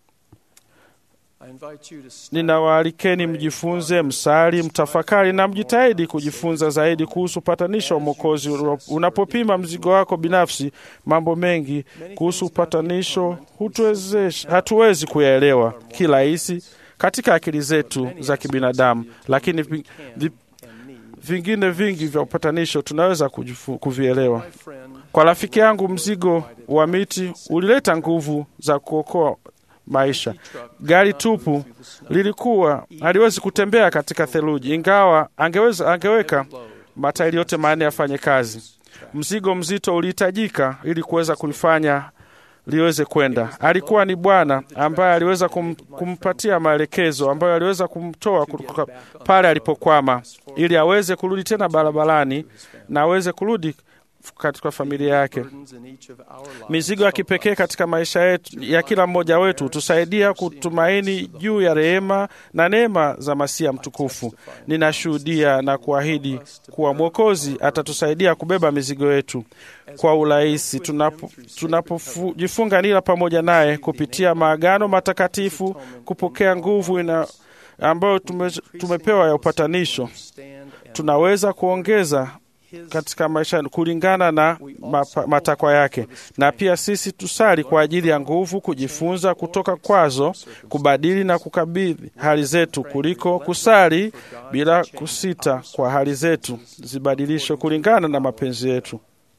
Ninawaalikeni mjifunze, msali, mtafakari na mjitahidi kujifunza zaidi kuhusu upatanisho wa Mwokozi. Unapopima mzigo wako binafsi, mambo mengi kuhusu upatanisho hatuwezi kuyaelewa kirahisi katika akili zetu za kibinadamu, lakini vi, vi, vingine vingi vya upatanisho tunaweza kujifu, kuvielewa. Kwa rafiki yangu, mzigo wa miti ulileta nguvu za kuokoa maisha. Gari tupu lilikuwa haliwezi kutembea katika theluji, ingawa angeweza, angeweka matairi yote manne yafanye kazi. Mzigo mzito ulihitajika ili kuweza kulifanya liweze kwenda. Alikuwa ni Bwana ambaye aliweza kum, kumpatia maelekezo ambayo aliweza kumtoa kutoka pale alipokwama, ili aweze kurudi tena barabarani na aweze kurudi katika familia yake. Mizigo ya kipekee katika maisha yetu ya kila mmoja wetu tusaidia kutumaini juu ya rehema na neema za Masia mtukufu. Ninashuhudia na kuahidi kuwa Mwokozi atatusaidia kubeba mizigo yetu kwa urahisi tunapojifunga nila pamoja naye kupitia maagano matakatifu, kupokea nguvu ina ambayo tume, tumepewa ya upatanisho. Tunaweza kuongeza katika maisha kulingana na matakwa yake, na pia sisi tusali kwa ajili ya nguvu kujifunza kutoka kwazo, kubadili na kukabidhi hali zetu, kuliko kusali bila kusita kwa hali zetu zibadilishwe kulingana na mapenzi yetu.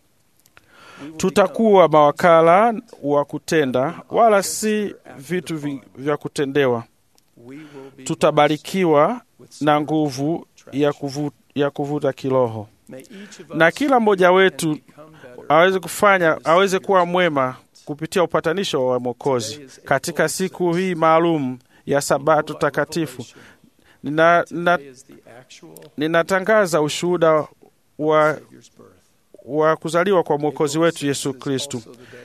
Tutakuwa mawakala wa kutenda, wala si vitu vya kutendewa. Tutabarikiwa na nguvu ya kuvuta, ya kuvuta kiroho na kila mmoja wetu aweze kufanya aweze kuwa mwema kupitia upatanisho wa Mwokozi katika siku hii maalum ya Sabato takatifu. Nina, nina, ninatangaza ushuhuda wa, wa kuzaliwa kwa Mwokozi wetu Yesu Kristu.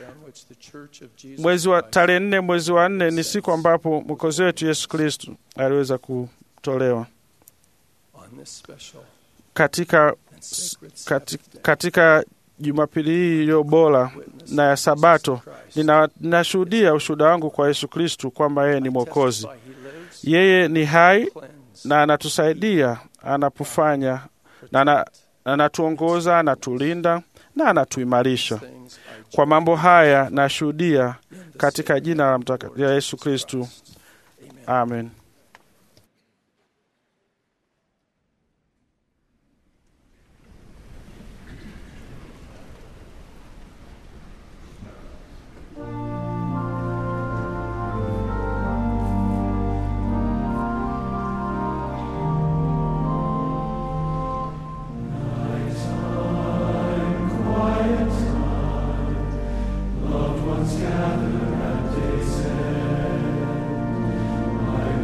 Mwezi wa tarehe nne mwezi wa nne ni siku ambapo Mwokozi wetu Yesu Kristu aliweza kutolewa katika katika, katika Jumapili hii iliyo bora na ya Sabato, nina- ninashuhudia ushuhuda wangu kwa Yesu Kristu kwamba yeye ni Mwokozi. Yeye ni hai na anatusaidia anapofanya na ana- anatuongoza, anatulinda na anatuimarisha. Kwa mambo haya nashuhudia katika jina la mtaka- la Yesu Kristu, amen. Loved ones gather at day's end.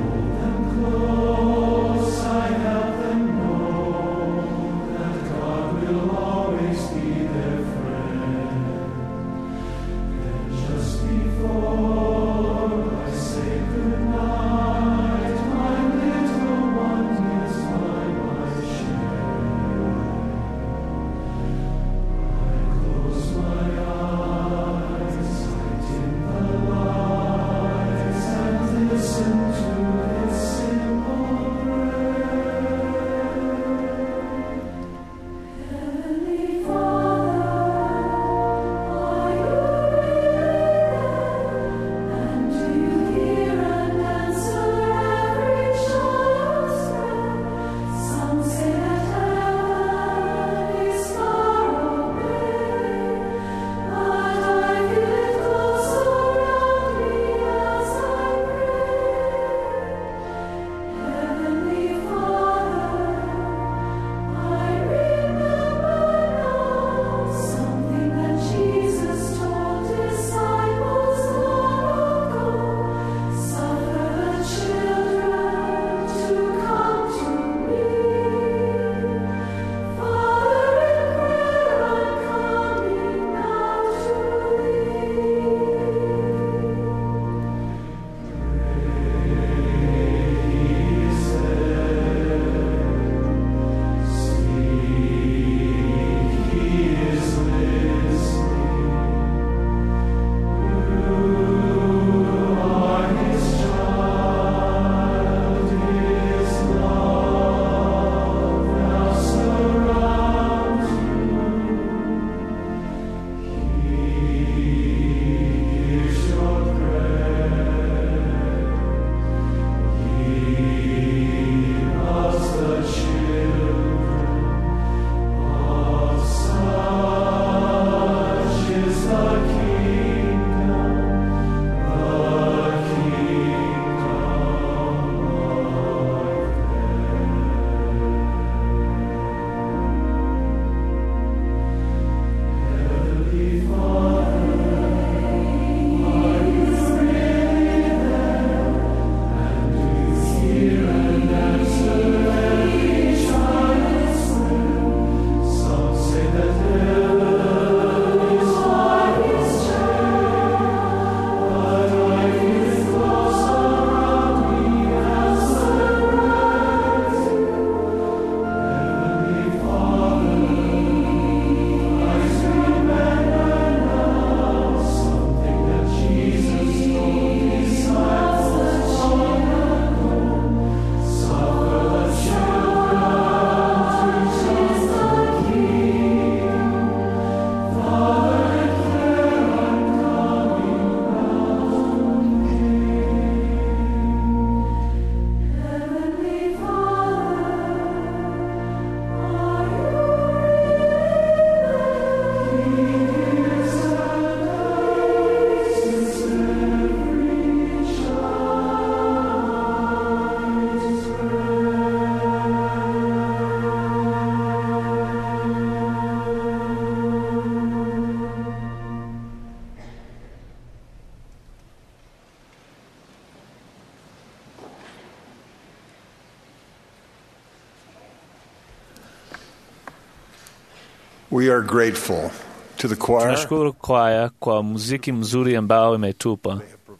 We are grateful to the choir Tunashukuru kwaya kwa muziki mzuri ambao imetupa.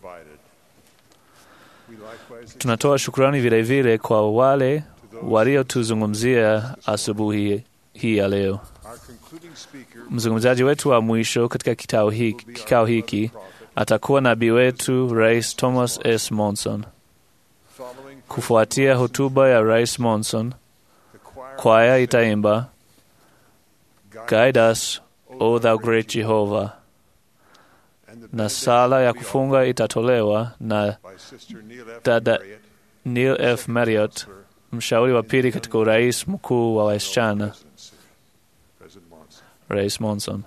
Tunatoa shukrani vilevile kwa wale waliotuzungumzia asubuhi hii ya leo. Mzungumzaji wetu wa mwisho katika kikao hiki, kikao hiki atakuwa nabii wetu Rais Thomas S. Monson. Kufuatia hotuba ya Rais Monson, kwaya itaimba Guide us, O thou great Jehovah, na sala ya kufunga itatolewa na dada Neil F. Marriott, mshauri wa pili katika urais mkuu wa wasichana. Rais Monson.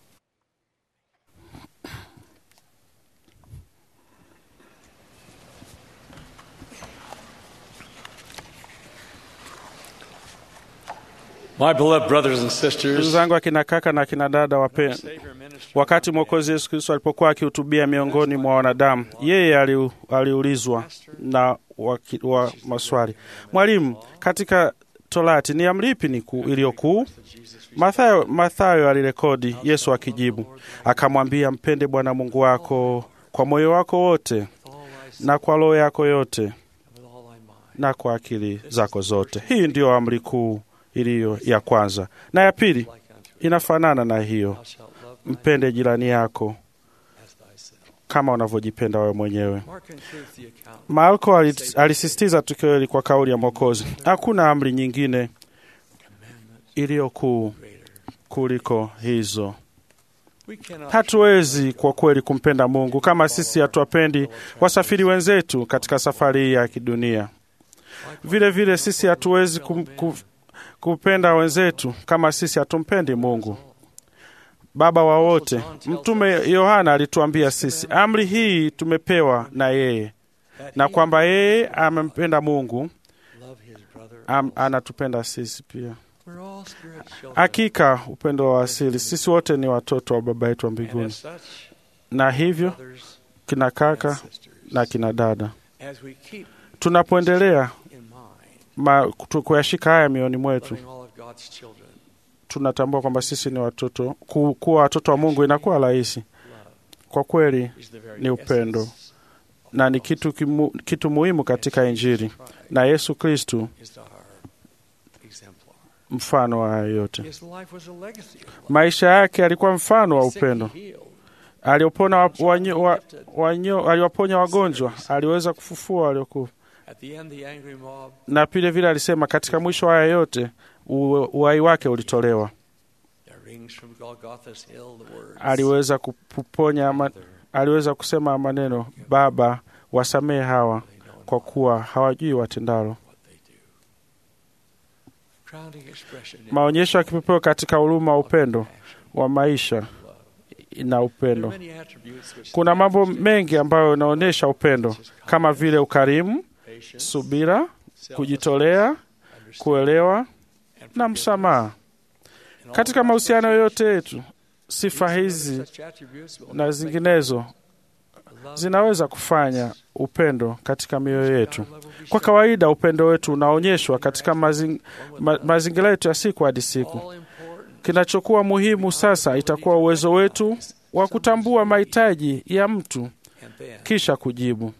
My beloved brothers and Ndugu sisters, zangu akina kaka na akina dada wape, wakati Mwokozi Yesu Kristo alipokuwa akihutubia miongoni mwa wanadamu, yeye aliu- aliulizwa na waki, wa maswali, Mwalimu, katika Torati ni amri ipi ni kuu- iliyo kuu? Mathayo, Mathayo alirekodi Yesu akijibu akamwambia, mpende Bwana Mungu wako kwa moyo wako wote na kwa roho yako yote na kwa akili zako zote. Hii ndiyo amri kuu iliyo ya kwanza, na ya pili inafanana na hiyo, mpende jirani yako kama unavyojipenda wewe mwenyewe. Marko ali- alisisitiza tukio hili kwa kauli ya Mwokozi, hakuna amri nyingine iliyo kuu kuliko hizo. Hatuwezi kwa kweli kumpenda Mungu kama sisi hatuwapendi wasafiri wenzetu katika safari hii ya kidunia. Vile vile sisi hatuwezi kum, ku, kupenda wenzetu kama sisi hatumpendi Mungu Baba wa wote. Mtume Yohana alituambia sisi amri hii tumepewa na yeye, na kwamba yeye amempenda Mungu am, anatupenda sisi pia. Hakika upendo wa asili, sisi wote ni watoto wa Baba yetu wa mbinguni, na hivyo kina kaka na kina dada, tunapoendelea ma- tu- kuyashika haya mioyoni mwetu, tunatambua kwamba sisi ni watoto. Ku, kuwa watoto wa Mungu inakuwa rahisi kwa kweli, ni upendo na ni kitu, kimu, kitu muhimu katika Injili, na Yesu Kristu mfano wa haya yote. Maisha yake alikuwa mfano wa upendo. Aliopona wa, wanyo, wa, wanyo, aliwaponya wagonjwa, aliweza kufufua waliokufa, na vile vile alisema katika mwisho wa haya yote u- uhai wake ulitolewa. Aliweza kuponya ma, aliweza kusema maneno, Baba, wasamehe hawa kwa kuwa hawajui watendalo. Maonyesho ya kipepeo katika huruma wa upendo wa maisha na upendo. Kuna mambo mengi ambayo yanaonyesha upendo kama vile ukarimu, subira, kujitolea, kuelewa na msamaha. Katika mahusiano yote yetu, sifa hizi na zinginezo zinaweza kufanya upendo katika mioyo yetu. Kwa kawaida, upendo wetu unaonyeshwa katika mazing, ma, mazingira yetu ya siku hadi siku. Kinachokuwa muhimu sasa itakuwa uwezo wetu wa kutambua mahitaji ya mtu kisha kujibu.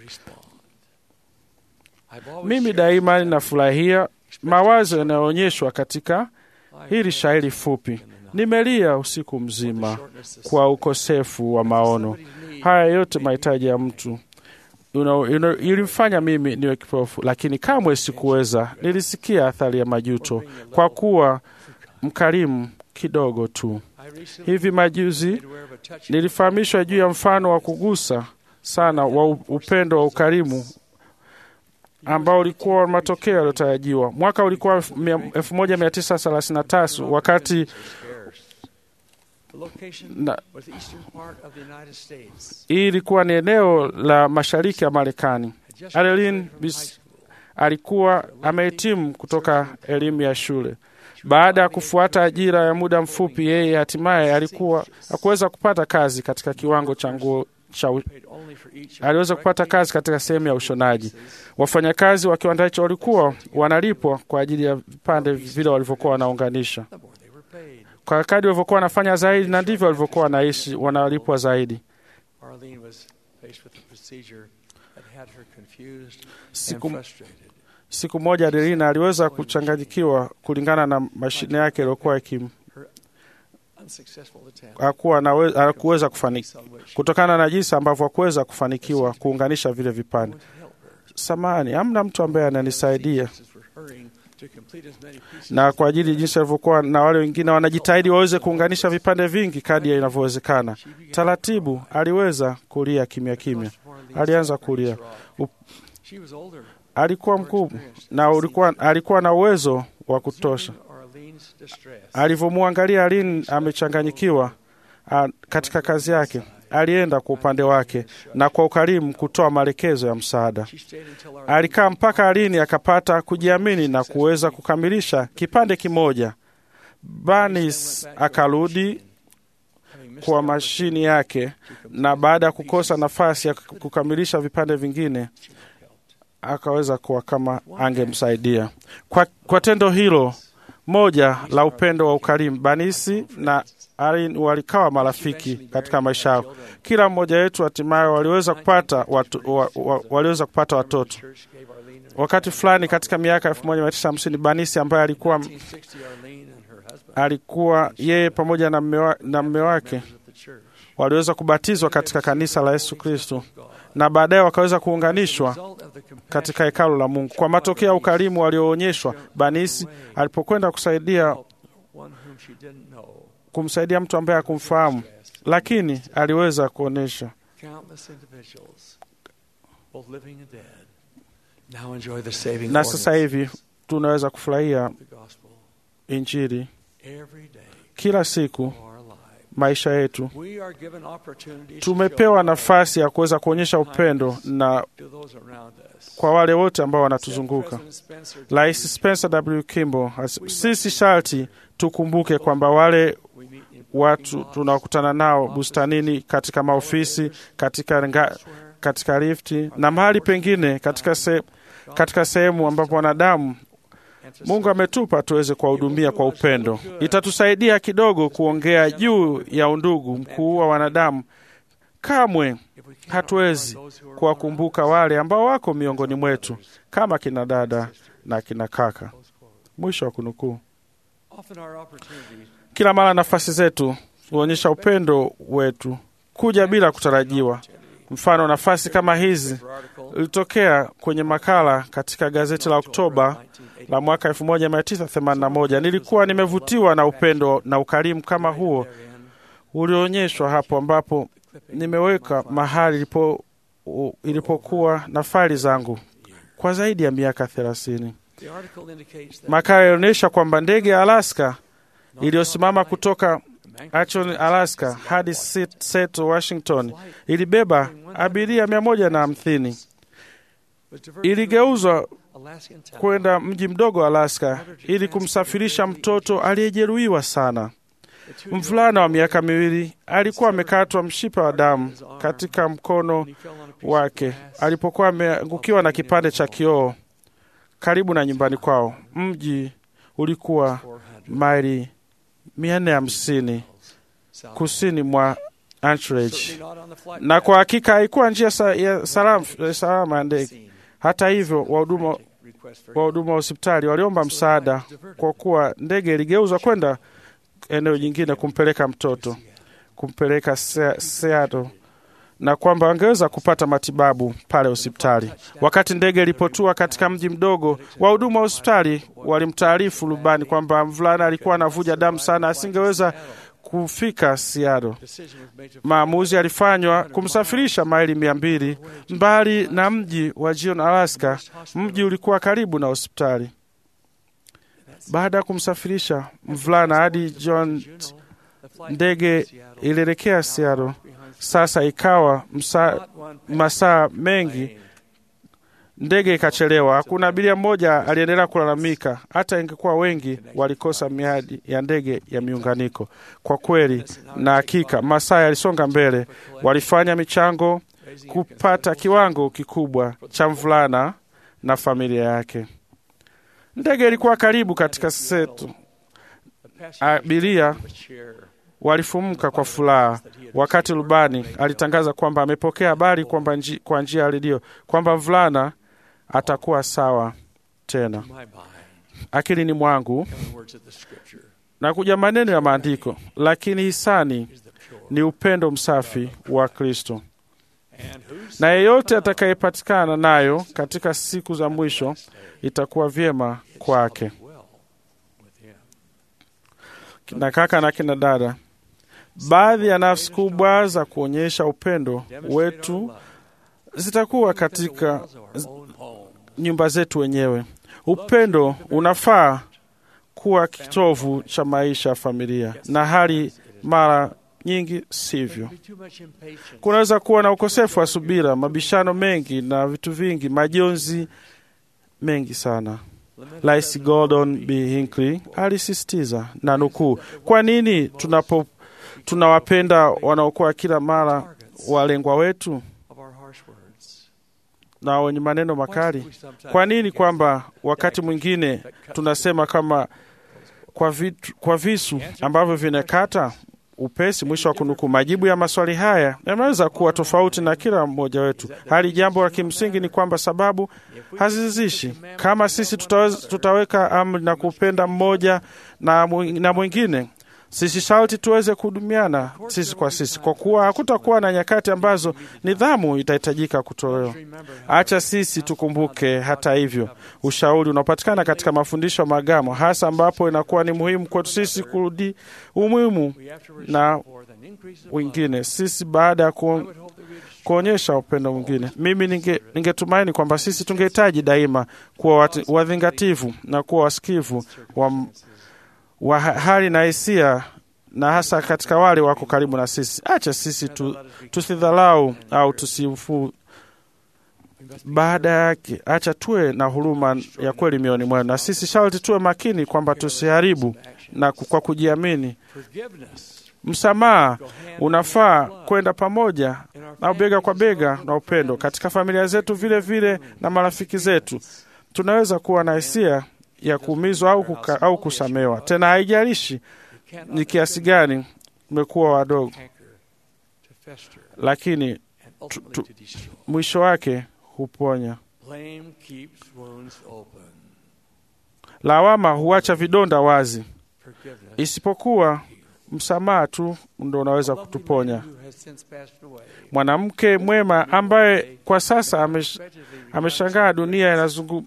Mimi daima ninafurahia mawazo yanayoonyeshwa katika hili shairi fupi. Nimelia usiku mzima kwa ukosefu wa maono. Haya yote mahitaji ya mtu Uno- uno- ilimfanya mimi niwe kipofu, lakini kamwe sikuweza. Nilisikia athari ya majuto kwa kuwa mkarimu kidogo tu. Hivi majuzi nilifahamishwa juu ya mfano wa kugusa sana wa u- upendo wa ukarimu ambao ulikuwa matokeo yaliyotarajiwa. Mwaka ulikuwa 1933 wakati na, hii ilikuwa ni eneo la mashariki ya Marekani. Adeline Bis alikuwa amehitimu kutoka elimu ya shule. Baada ya kufuata ajira ya muda mfupi, yeye hatimaye alikuwa hakuweza kupata kazi katika kiwango cha nguo cha u- aliweza kupata kazi katika sehemu ya ushonaji. Wafanyakazi wa kiwanda hicho walikuwa wanalipwa kwa ajili ya vipande vile walivyokuwa wanaunganisha. Kwa kadri walivyokuwa wanafanya zaidi, na ndivyo walivyokuwa wanaishi, wanalipwa zaidi. Siku, siku moja Adelina aliweza kuchanganyikiwa kulingana na mashine yake iliyokuwa ikim, hakuwa nawe- hakuweza kufanikiwa kutokana na jinsi ambavyo hakuweza kufanikiwa kuunganisha vile vipande. Samani, hamna mtu ambaye ananisaidia na kwa ajili jinsi alivyokuwa na wale wengine wanajitahidi waweze kuunganisha vipande vingi kadri inavyowezekana. Taratibu aliweza kulia kimya kimya, alianza kulia. U- Alikuwa mkubwa na ulikuwa, alikuwa na uwezo wa kutosha. Alivyomwangalia Aline amechanganyikiwa a, katika kazi yake, alienda kwa upande wake na kwa ukarimu kutoa maelekezo ya msaada. Alikaa mpaka Aline akapata kujiamini na kuweza kukamilisha kipande kimoja. Banis akarudi kwa mashini yake, na baada ya kukosa nafasi ya kukamilisha vipande vingine akaweza kuwa kama angemsaidia kwa, kwa tendo hilo moja la upendo wa ukarimu. Banisi na Arin walikawa marafiki katika maisha yao. Kila mmoja wetu hatimaye waliweza kupata watu, wa, wa, waliweza kupata watoto. Wakati fulani katika miaka elfu moja mia tisa hamsini Banisi ambaye alikuwa alikuwa yeye pamoja na mme wa- na mme wake waliweza kubatizwa katika kanisa la Yesu Kristo na baadaye wakaweza kuunganishwa katika hekalu la Mungu kwa matokeo ya ukarimu walioonyeshwa. Banisi alipokwenda kusaidia kumsaidia mtu ambaye hakumfahamu, lakini aliweza kuonyesha Countless individuals, both living and dead, now enjoy the saving na sasa ordinance hivi tunaweza kufurahia of the gospel Injili every day. kila siku maisha yetu. We are given opportunities to Tumepewa nafasi ya kuweza kuonyesha upendo na show to those around us. kwa wale wote ambao wanatuzunguka. Rais Spencer W. Kimball, as- sisi sharti tukumbuke kwamba wale watu tunaokutana nao bustanini, katika maofisi, katika, nga, katika lifti na mahali pengine katika, se, katika sehemu ambapo wanadamu Mungu ametupa tuweze kuwahudumia kwa upendo. Itatusaidia kidogo kuongea juu ya undugu mkuu wa wanadamu. Kamwe hatuwezi kuwakumbuka wale ambao wako miongoni mwetu kama kina dada na kina kaka. Mwisho wa kunukuu. Often our opportunities Kila mara nafasi zetu huonyesha upendo wetu kuja bila kutarajiwa. Mfano, nafasi kama hizi ilitokea kwenye makala katika gazeti la Oktoba la mwaka 1981. Nilikuwa nimevutiwa na upendo na ukarimu kama huo ulioonyeshwa hapo, ambapo nimeweka mahali ilipo, u- ilipokuwa na faili zangu kwa zaidi ya miaka thelathini. The article indicates that Makala ilionyesha kwamba ndege ya Alaska iliyosimama kutoka Anchorage, Alaska hadi Sit- Seattle, Washington ilibeba abiria mia moja na hamsini. Iligeuzwa Alaskan town kwenda mji mdogo wa Alaska ili kumsafirisha mtoto aliyejeruhiwa sana. Mvulana wa miaka miwili alikuwa amekatwa mshipa wa damu katika mkono wake alipokuwa ameangukiwa na kipande cha kioo karibu na nyumbani kwao. Mji ulikuwa maili mia nne hamsini kusini mwa Anchorage, not on the flight na kwa hakika haikuwa njia sa, ya salama, ya salama ya ndege. Hata hivyo, wahuduma wahuduma wa hospitali waliomba msaada kwa kuwa ndege iligeuzwa kwenda eneo jingine kumpeleka mtoto kumpeleka Se- Seattle na kwamba wangeweza kupata matibabu pale hospitali. Wakati ndege ilipotua katika mji mdogo, wahudumu wa hospitali walimtaarifu rubani kwamba mvulana alikuwa anavuja damu sana, asingeweza kufika Seattle. Maamuzi yalifanywa kumsafirisha maili mia mbili mbali na mji wa Gion, Alaska. Mji ulikuwa karibu na hospitali. Baada ya kumsafirisha mvulana hadi John, ndege ilielekea Seattle. Sasa ikawa msa, masaa mengi ndege ikachelewa. Hakuna abiria mmoja aliendelea kulalamika, hata ingekuwa wengi walikosa miadi ya ndege ya miunganiko. Kwa kweli na hakika, masaa yalisonga mbele, walifanya michango kupata kiwango kikubwa cha mvulana na familia yake. Ndege ilikuwa karibu katika Seattle. Abiria walifumuka kwa furaha wakati rubani alitangaza kwamba amepokea habari kwamba nji, kwa njia ya redio kwamba mvulana atakuwa sawa tena. Akilini mwangu words of the scripture. na kuja maneno ya maandiko, lakini hisani ni upendo msafi wa Kristo, na yeyote atakayepatikana nayo katika siku za mwisho itakuwa vyema kwake. Na kaka na kina dada, baadhi ya nafsi kubwa za kuonyesha upendo wetu zitakuwa katika nyumba zetu wenyewe. Upendo unafaa kuwa kitovu cha maisha ya familia, na hali mara nyingi sivyo. Kunaweza kuwa na ukosefu wa subira, mabishano mengi na vitu vingi, majonzi mengi sana. Rais Gordon B. Hinckley alisisitiza na nukuu, kwa nini tunapo tunawapenda wanaokuwa kila mara walengwa wetu na wenye maneno makali? Kwa nini kwamba wakati mwingine tunasema kama kwa, vitu, kwa visu ambavyo vinakata upesi? Mwisho wa kunukuu. Majibu ya maswali haya yanaweza kuwa tofauti na kila mmoja wetu, hali jambo la kimsingi ni kwamba sababu hazizishi. Kama sisi tutaweza, tutaweka amri na kupenda mmoja na, na mwingine sisi sharti tuweze kuhudumiana sisi kwa sisi, kwa kuwa hakutakuwa na nyakati ambazo nidhamu itahitajika kutolewa. Acha sisi tukumbuke, hata hivyo, ushauri unaopatikana katika mafundisho ya maagano, hasa ambapo inakuwa ni muhimu kwetu sisi kurudi umuhimu na wengine sisi baada ya ku, kuonyesha upendo mwingine. Mimi ningetumaini ninge kwamba sisi tungehitaji daima kuwa wadhingativu na kuwa wasikivu wa wa hali na hisia na hasa katika wale wako karibu na sisi. Acha sisi tu, tusidhalau au tusifu. Baada yake, acha tuwe na huruma ya kweli mioyoni mwenu, na sisi sharti tuwe makini kwamba tusiharibu na kwa kujiamini. Msamaha unafaa kwenda pamoja au bega kwa bega na upendo katika familia zetu, vile vile na marafiki zetu. Tunaweza kuwa na hisia ya kuumizwa au, kuka, au kusamewa. Tena haijalishi ni kiasi gani umekuwa wadogo, lakini tu, tu, mwisho wake huponya. Lawama huacha vidonda wazi, isipokuwa msamaha tu ndo unaweza kutuponya. Mwanamke mwema ambaye kwa sasa amesh, ameshangaa dunia inazungu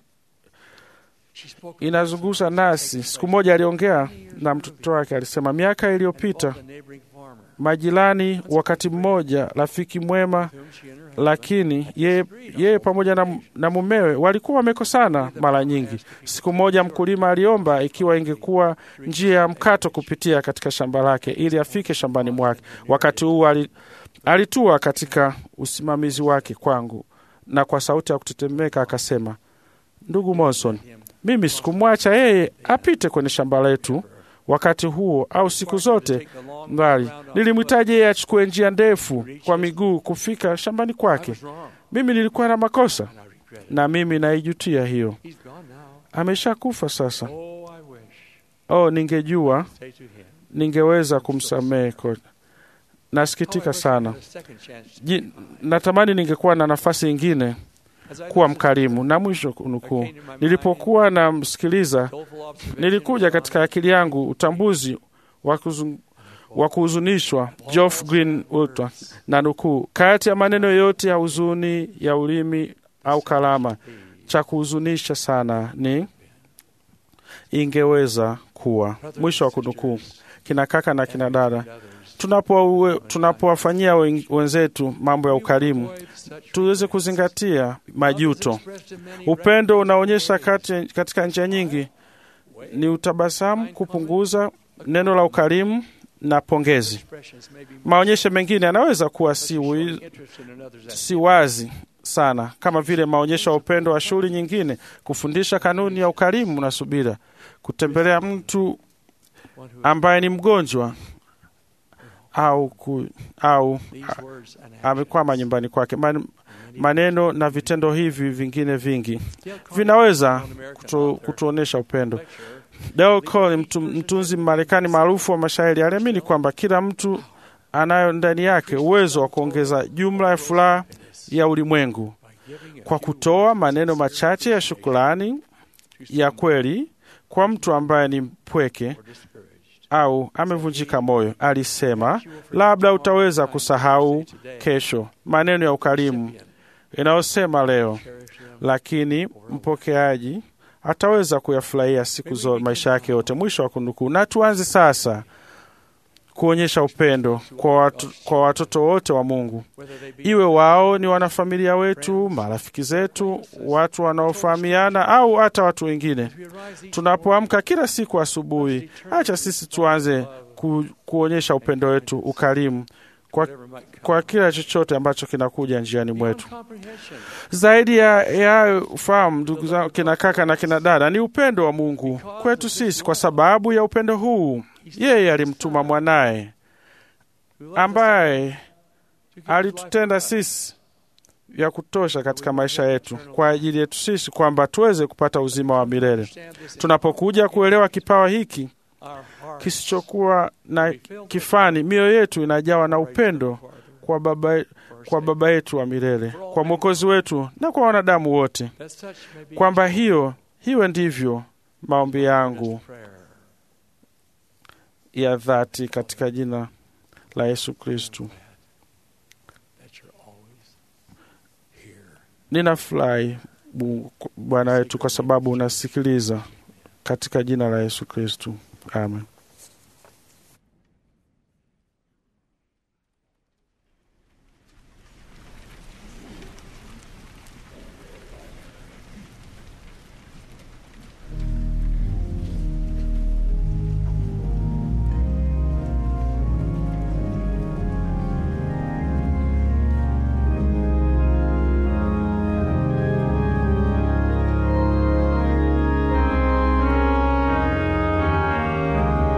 inazungusha nasi. Siku moja aliongea na mtoto wake, alisema miaka iliyopita majirani, wakati mmoja rafiki mwema, lakini yeye ye pamoja na, na mumewe walikuwa wamekosana mara nyingi. Siku moja mkulima aliomba ikiwa ingekuwa njia ya mkato kupitia katika shamba lake ili afike shambani mwake. Wakati huu alitua katika usimamizi wake kwangu, na kwa sauti ya kutetemeka akasema, ndugu Monson, mimi sikumwacha yeye apite kwenye shamba letu wakati huo au siku zote mbali. Nilimhitaji yeye achukue njia ndefu kwa miguu kufika shambani kwake. Mimi nilikuwa na makosa na mimi naijutia hiyo. Ameshakufa sasa. Oh, ningejua ningeweza kumsamehe. Nasikitika sana. Ji, natamani ningekuwa na nafasi ingine kuwa mkarimu. Na mwisho kunukuu, nilipokuwa namsikiliza, nilikuja katika akili yangu utambuzi wa kuhuzunishwa Geoff Green Ultra, na nukuu, kati ya maneno yote ya huzuni ya ulimi au kalama, cha kuhuzunisha sana ni ingeweza kuwa. Mwisho wa kunukuu. Kina kaka na kina dada, tunapowafanyia tunapo wenzetu mambo ya ukarimu, tuweze kuzingatia majuto. Upendo unaonyesha kati, katika njia nyingi ni utabasamu, kupunguza neno la ukarimu na pongezi. Maonyesho mengine yanaweza kuwa si, si wazi sana, kama vile maonyesho ya upendo wa shughuli nyingine, kufundisha kanuni ya ukarimu na subira, kutembelea mtu ambaye ni mgonjwa au, ku, au amekwama nyumbani kwake. Man, maneno na vitendo hivi vingine vingi vinaweza kutu, kutuonyesha upendo. Dale Cole, mtu, mtunzi Marekani maarufu wa mashairi, aliamini kwamba kila mtu anayo ndani yake uwezo wa kuongeza jumla ya furaha ya ulimwengu kwa kutoa maneno machache ya shukrani ya kweli kwa mtu ambaye ni mpweke au amevunjika moyo, alisema labda utaweza kusahau kesho maneno ya ukarimu inayosema leo, lakini mpokeaji ataweza kuyafurahia siku zote maisha yake yote. Mwisho wa kunukuu. Na tuanze sasa kuonyesha upendo kwa, watu, kwa watoto wote wa Mungu, iwe wao ni wanafamilia wetu, marafiki zetu, watu wanaofahamiana au hata watu wengine. Tunapoamka kila siku asubuhi, acha sisi tuanze ku, kuonyesha upendo wetu, ukarimu kwa, kwa kila chochote ambacho kinakuja njiani mwetu. Zaidi ya ya ufahamu, ndugu zangu, kina kaka na kina dada, ni upendo wa Mungu kwetu sisi. Kwa sababu ya upendo huu, yeye alimtuma mwanaye ambaye alitutenda sisi vya kutosha katika maisha yetu kwa ajili yetu sisi, kwamba tuweze kupata uzima wa milele. Tunapokuja kuelewa kipawa hiki kisichokuwa na kifani, mioyo yetu inajawa na upendo kwa Baba, kwa Baba yetu wa milele, kwa Mwokozi wetu na kwa wanadamu wote, kwamba hiyo hiwe ndivyo maombi yangu ya dhati katika jina la Yesu Kristu. Ninafurahi Bwana wetu kwa sababu unasikiliza katika jina la Yesu Kristu, amen. Thank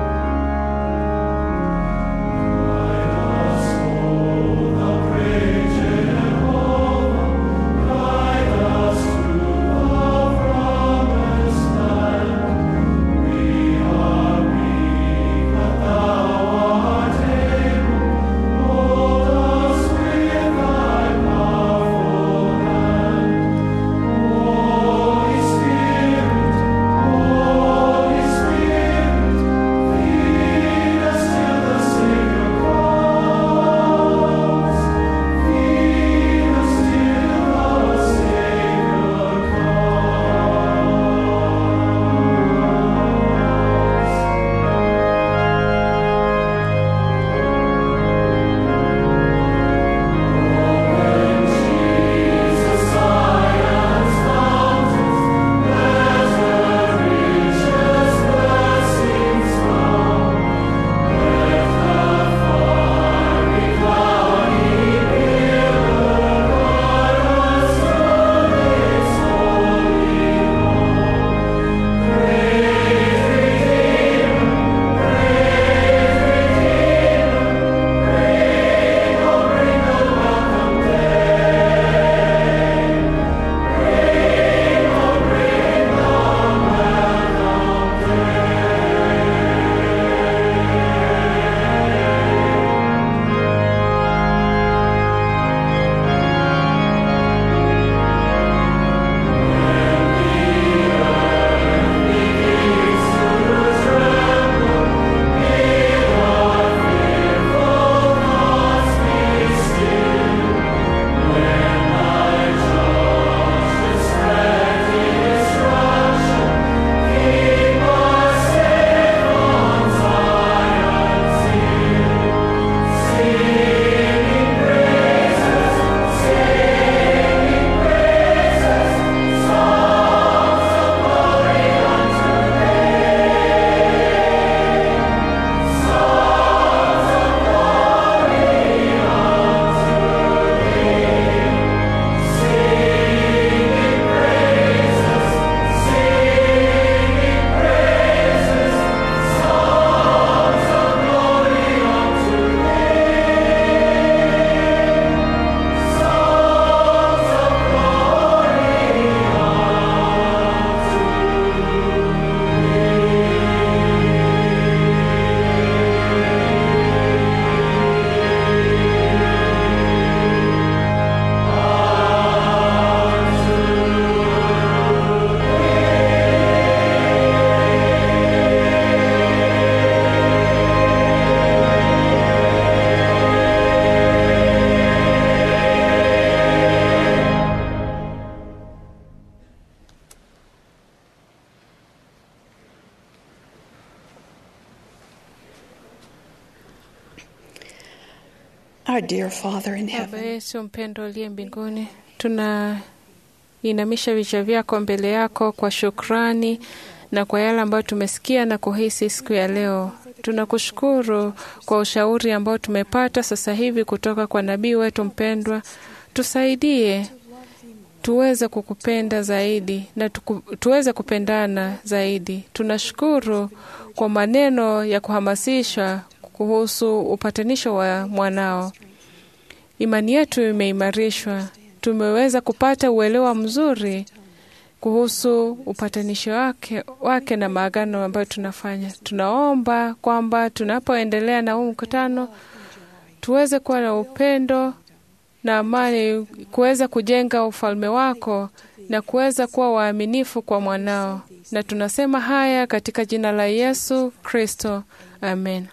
Our dear Father in Baba heaven, yetu mpendo aliye mbinguni, tunainamisha vichwa vyako mbele yako kwa shukrani na kwa yale ambayo tumesikia na kuhisi siku ya leo. Tunakushukuru kwa ushauri ambao tumepata sasa hivi kutoka kwa nabii wetu mpendwa. Tusaidie tuweze kukupenda zaidi na tuku, tuweze kupendana zaidi. Tunashukuru kwa maneno ya kuhamasisha kuhusu upatanisho wa mwanao. Imani yetu imeimarishwa, tumeweza kupata uelewa mzuri kuhusu upatanisho wake, wake na maagano ambayo tunafanya. Tunaomba kwamba tunapoendelea na huu mkutano tuweze kuwa na upendo na amani, kuweza kujenga ufalme wako na kuweza kuwa waaminifu kwa mwanao, na tunasema haya katika jina la Yesu Kristo, amen.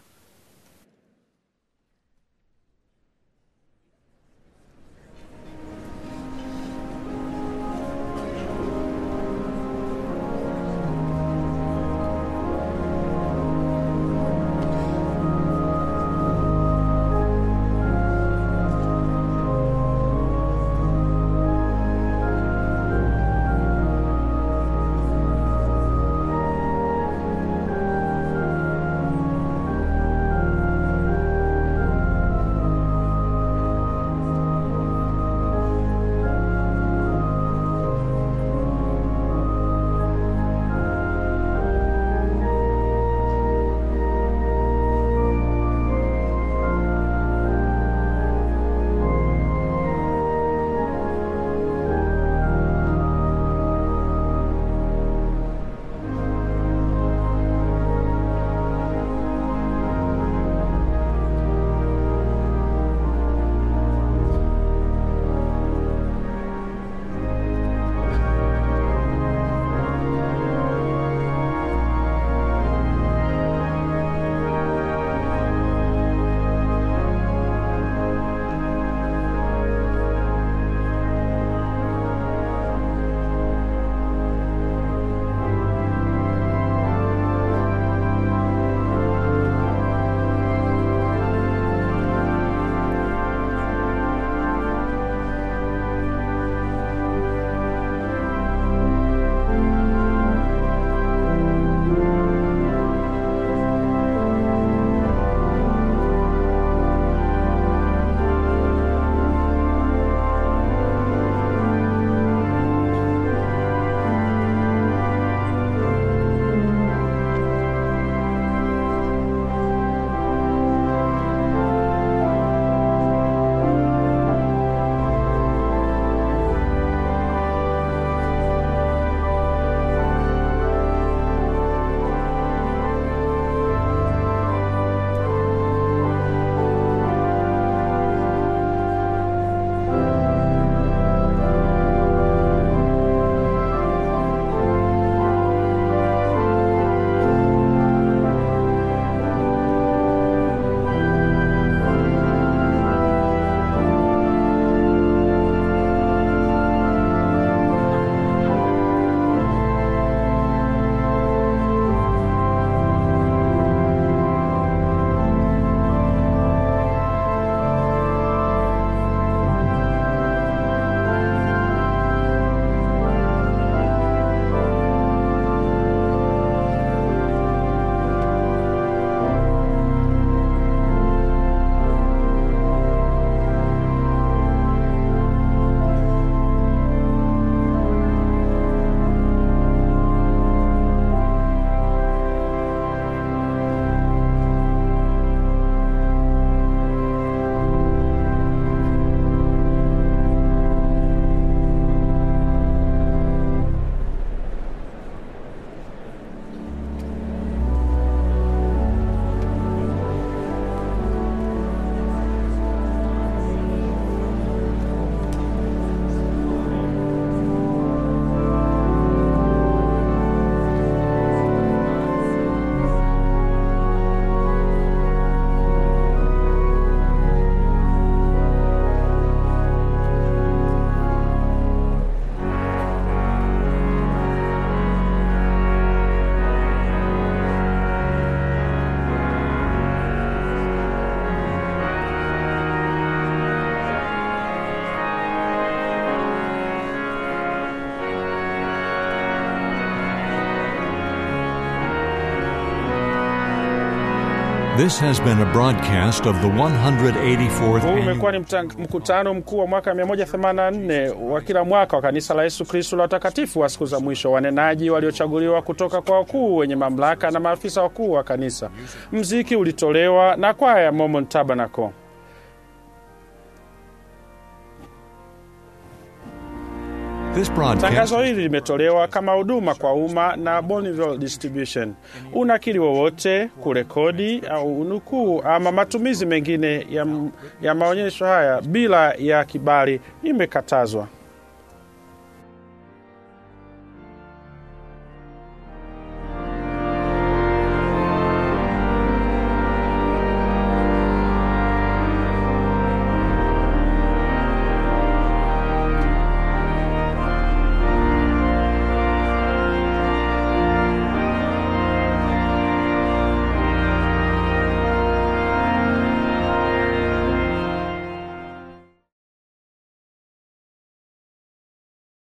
This has been a broadcast of the 184th Huu annual umekuwa ni mta- mkutano mkuu wa mwaka 184 wa kila mwaka wa kanisa la Yesu Kristo la watakatifu wa siku za mwisho, wanenaji waliochaguliwa kutoka kwa wakuu wenye mamlaka na maafisa wakuu wa kanisa. Mziki ulitolewa na kwaya ya Mormon Tabernacle. This broadcast Tangazo hili limetolewa kama huduma kwa umma na Bonneville Distribution. Unakili wowote, kurekodi au unukuu ama matumizi mengine ya, ya maonyesho haya bila ya kibali imekatazwa.